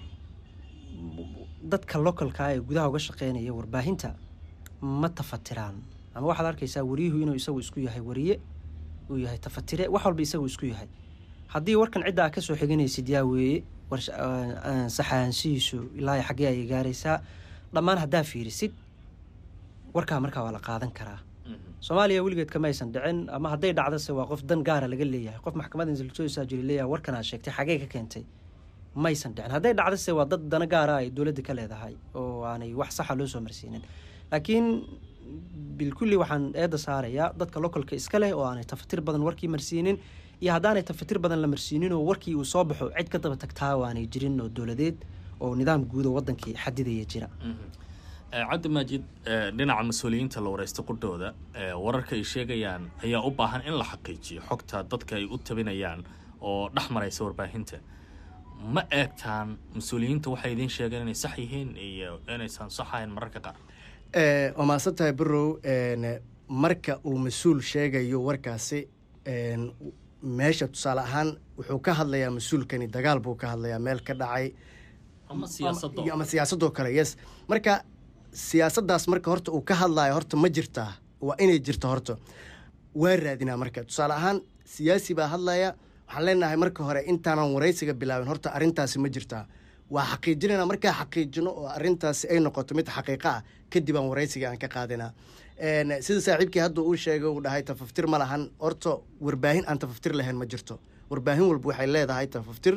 dadka localka ee gudaha uga shaqeynaya warbaahinta ma tafatiraan ama waxaad arkaysaa wariyuhu inuu isagu isku yahay wariye uu yahay tafatire wax walba isagu isku yahay haddii warkan cidda aa kasoo xiganaysid yaa weeye saxaanshihiisu ilaa xaggee ayay gaaraysaa dhammaan haddaa fiirisid warkaa markaa waa la qaadan karaa soomaaliya weligeed kama aysan dhicin ama hadday dhacdase waa qof dan gaara laga leeyahay qof maxkamada insilsoosaa jiri leeyahay warkan aad sheegtay xagee ka keentay maysan dhicin hadday dhacdase waa dad dana gaara ay dowladda ka leedahay oo aanay wax saxa loo soo marsiinin laakiin bilkulli waxaan eedda saarayaa dadka localka iska leh oo aanay tafatir badan warkii marsiinin iyo haddaanay tafatir badan la marsiinin oo warkii uu soo baxo cid ka daba tagtaa oo aanay jirin oo dowladeed oo nidaam guud oo wadankii xadidaya jira cabdi maajid dhinaca mas-uuliyiinta la wareysta qudhooda wararka ay sheegayaan ayaa u baahan in la xaqiijiyo xogta dadka ay u tabinayaan oo dhex maraysa warbaahinta ma eegtaan mas-uuliyiinta waxay idiin sheegeen inay sax yihiin iyo inaysan sax ahayn mararka qaar waa mahadsan tahay barow marka uu mas-uul sheegayo warkaasi meesha tusaale ahaan wuxuu ka hadlayaa mas-uulkani dagaal buu ka hadlayaa meel ka dhacay ama siyaasadoo kale yes marka siyaasaddaas marka horta uu ka hadlayo horta ma jirtaa waa inay jirto horta waa raadinaa marka tusaale ahaan siyaasi baa hadlaya waxaan leenahay marka hore intaanan waraysiga bilaabin horta arrintaasi ma jirtaa waa xaqiijinayna markaa xaqiijino oo arrintaasi ay noqoto mid xaqiiqo ah kadib aan waraysiga aan ka qaadinaa sida saaxiibkii hadda uu sheegay uu dhahay tafaftir ma lahan horta warbaahin aan tafaftir lahayn ma jirto warbaahin walba waxay leedahay tafaftir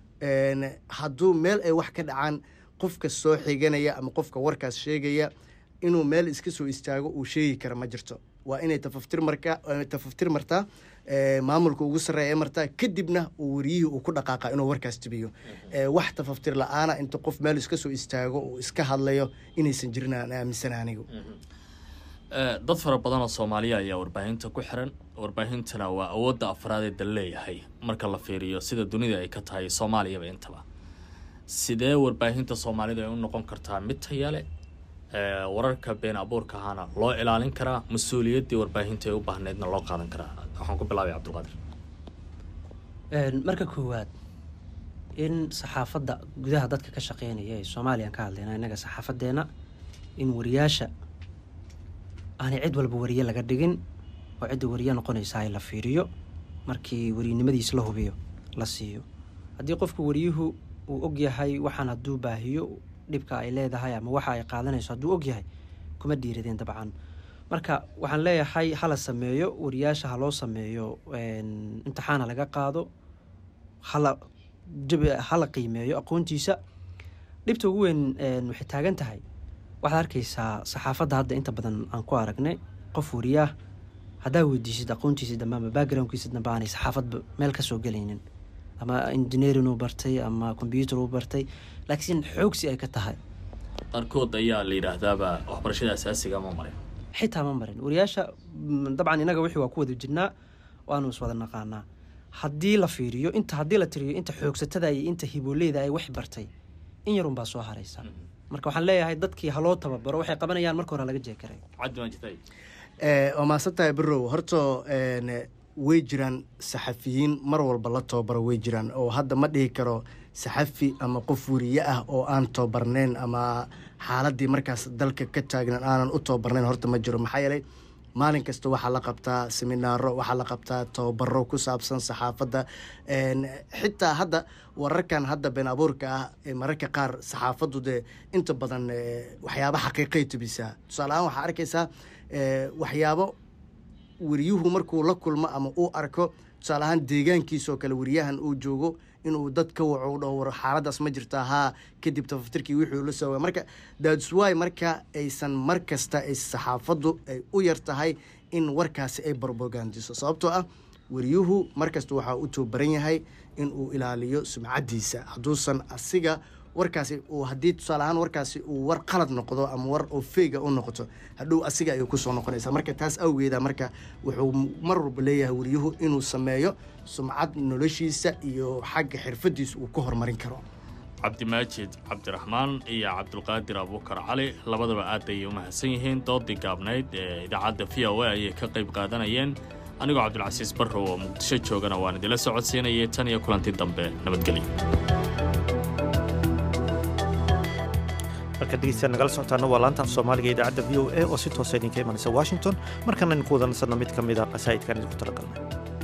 hadduu meel ay wax ka dhacaan qofka soo xiganaya ama qofka warkaas sheegaya inuu meel iska soo istaago uu sheegi kara ma jirto waa inay tafaftir marka tafaftir martaa maamulka ugu sarreeya martaa kadibna uu wariyihii uu ku dhaqaaqa inuu warkaas tibiyo wax tafaftir la-aana inta qof meel iska soo istaago uu iska hadlayo inaysan jirin aan aaminsana anigu dad fara badan oo soomaaliya ayaa warbaahinta ku xiran warbaahintana waa awoodda afraad ee dal leeyahay marka la fiiriyo sida dunida ay ka tahay soomaaliyaba intaba sidee warbaahinta soomaalida ay u noqon kartaa mid tayale wararka been abuurka ahaana loo ilaalin karaa mas-uuliyaddii warbaahinta ay u baahneydna loo qaadan karaa waxaan ku bilaabay cabdulqaadir marka koowaad in saxaafadda gudaha dadka ka shaqeynaya ee soomaaliyan ka hadlayna innaga saxaafadeena in wariyaasha aanay cid walba wariye laga dhigin oo cidda wariye noqonaysa ay la fiiriyo markii wariynimadiis la hubiyo la siiyo haddii qofku wariyuhu uu ogyahay waxaan hadduu baahiyo dhibka ay leedahay ama waxa ay qaadanayso hadduu ogyahay kuma dhiiradeen dabcan marka waxaan leeyahay hala sameeyo wariyaasha ha loo sameeyo imtixaana laga qaado hala hala qiimeeyo aqoontiisa dhibta ugu weyn waxay taagan tahay waxaad arkaysaa saxaafadda hadda inta badan aan ku aragnay qof wariyaah haddaa weydiisid aqoontiisa dambe ama backgroundkiisa dambe aanay saxaafadba meel kasoo gelaynin ama engineering uu bartay ama combyuter uu bartay laakiin xoogsi ay ka tahay qaarkood ayaa la yidhaahdaaba waxbarashada asaasiga ma marin xitaa ma marin wariyaasha dabcan inaga wixii waa ku wada jirnaa waanu iswada naqaanaa haddii la fiiriyo inta haddii la tiriyo inta xoogsatada iyo inta hibooleyda ay wax bartay in yarunbaa soo haraysa marka waxaan leeyahay dadkii haloo tababaro waxay qabanayaan marka hore laga jeekaray waa mahadsantahay birow horta way jiraan saxafiyiin mar walba la tababaro way jiraan oo hadda ma dhihi karo saxafi ama qof wariye ah oo aan tababarnayn ama xaaladii markaas dalka ka taagnan aanan u tababarnayn horta ma jiro maxaa yeelay maalin kasta waxaa la qabtaa seminaaro waxaa la qabtaa tababaro ku saabsan saxaafadda xitaa hadda wararkan hadda been abuurka ah mararka qaar saxaafaddu dee inta badan waxyaaba xaqiiqay tubisaa tusaale ahaan waxaa arkaysaa waxyaabo wariyuhu markuu la kulmo ama uu arko tusaale ahaan deegaankiisoo kale wariyahan uu joogo inuu dad ka waco u dhaho war xaaladaas ma jirta haa kadib tafaftirkii wixii la soo marka dadswy marka aysan mar kasta ay saxaafaddu ay u yar tahay in warkaasi ay barbogandiso sababtoo ah wariyuhu markasta waxaa u tababaran yahay in uu ilaaliyo sumcaddiisa hadduusan asiga warkaasi uu haddii tusaale ahaan warkaasi uu war qalad noqdo ama war oo feega u noqoto hadhow asiga ayuu kusoo noqonaysaa marka taas awgeeda marka wuxuu mar walba leeyahay wariyuhu inuu sameeyo sumcad noloshiisa iyo xagga xirfadiisa uu ka horumarin karo cabdimaajid cabdiraxmaan iyo cabdulqaadir abuukar cali labadaba aad ayay u mahadsan yihiin doodii gaabnayd ee idaacadda v o a ayay ka qayb qaadanayeen anigoo cabdulcasiis barrow oo muqdisho joogana waan idinla socodsiinayay tan iyo kulanti dambe nabadgelyo markaad dhegeystayaal nagala socotaana waa laanta af soomaaliga ee idaacadda v o a oo si toosa idinka imanaysa washington markana idinku wada nasanno mid ka mid a qasaa'idkan idinku talagalnay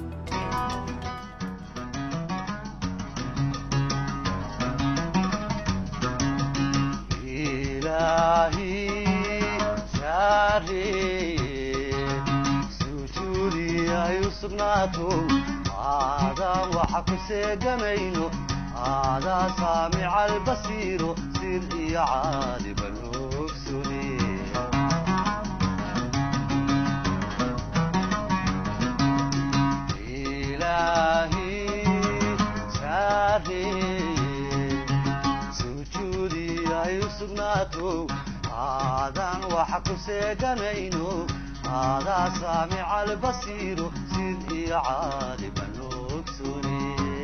aadaan waxa ku seegamayno aadaa saamica albasiiro sir iyo caaliban ogsune ilaahi saareye sujuudi ay u sugnaato aadaan waxa ku seeganayno aadaa saamica albasiiro sir iyo caaliban ogsune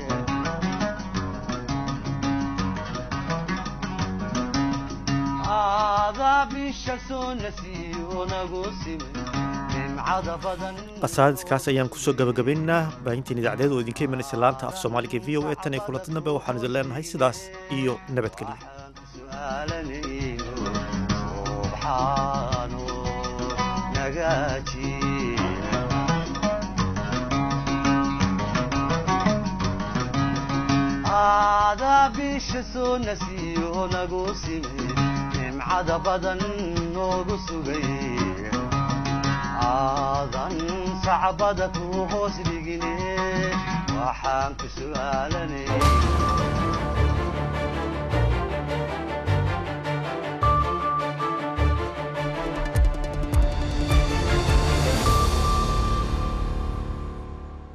aadaa bisha soo nasiyo nagu simin nimcada badan qasaadiskaas ayaan kusoo gabagabaynaynaa baahintiin idaacadeed oo idinka imanaysa laanta af soomaaliga v o a tan iyo kulanti dambe waxaan idin leenahay sidaas iyo nabadgelyo su'aalanayno subxaano nagaaji aadaa bisha soo nasiyo nagu simin nimcada badan noogu sugay aadan sacbada ku hoos dhigine waxaan ku su'aalanay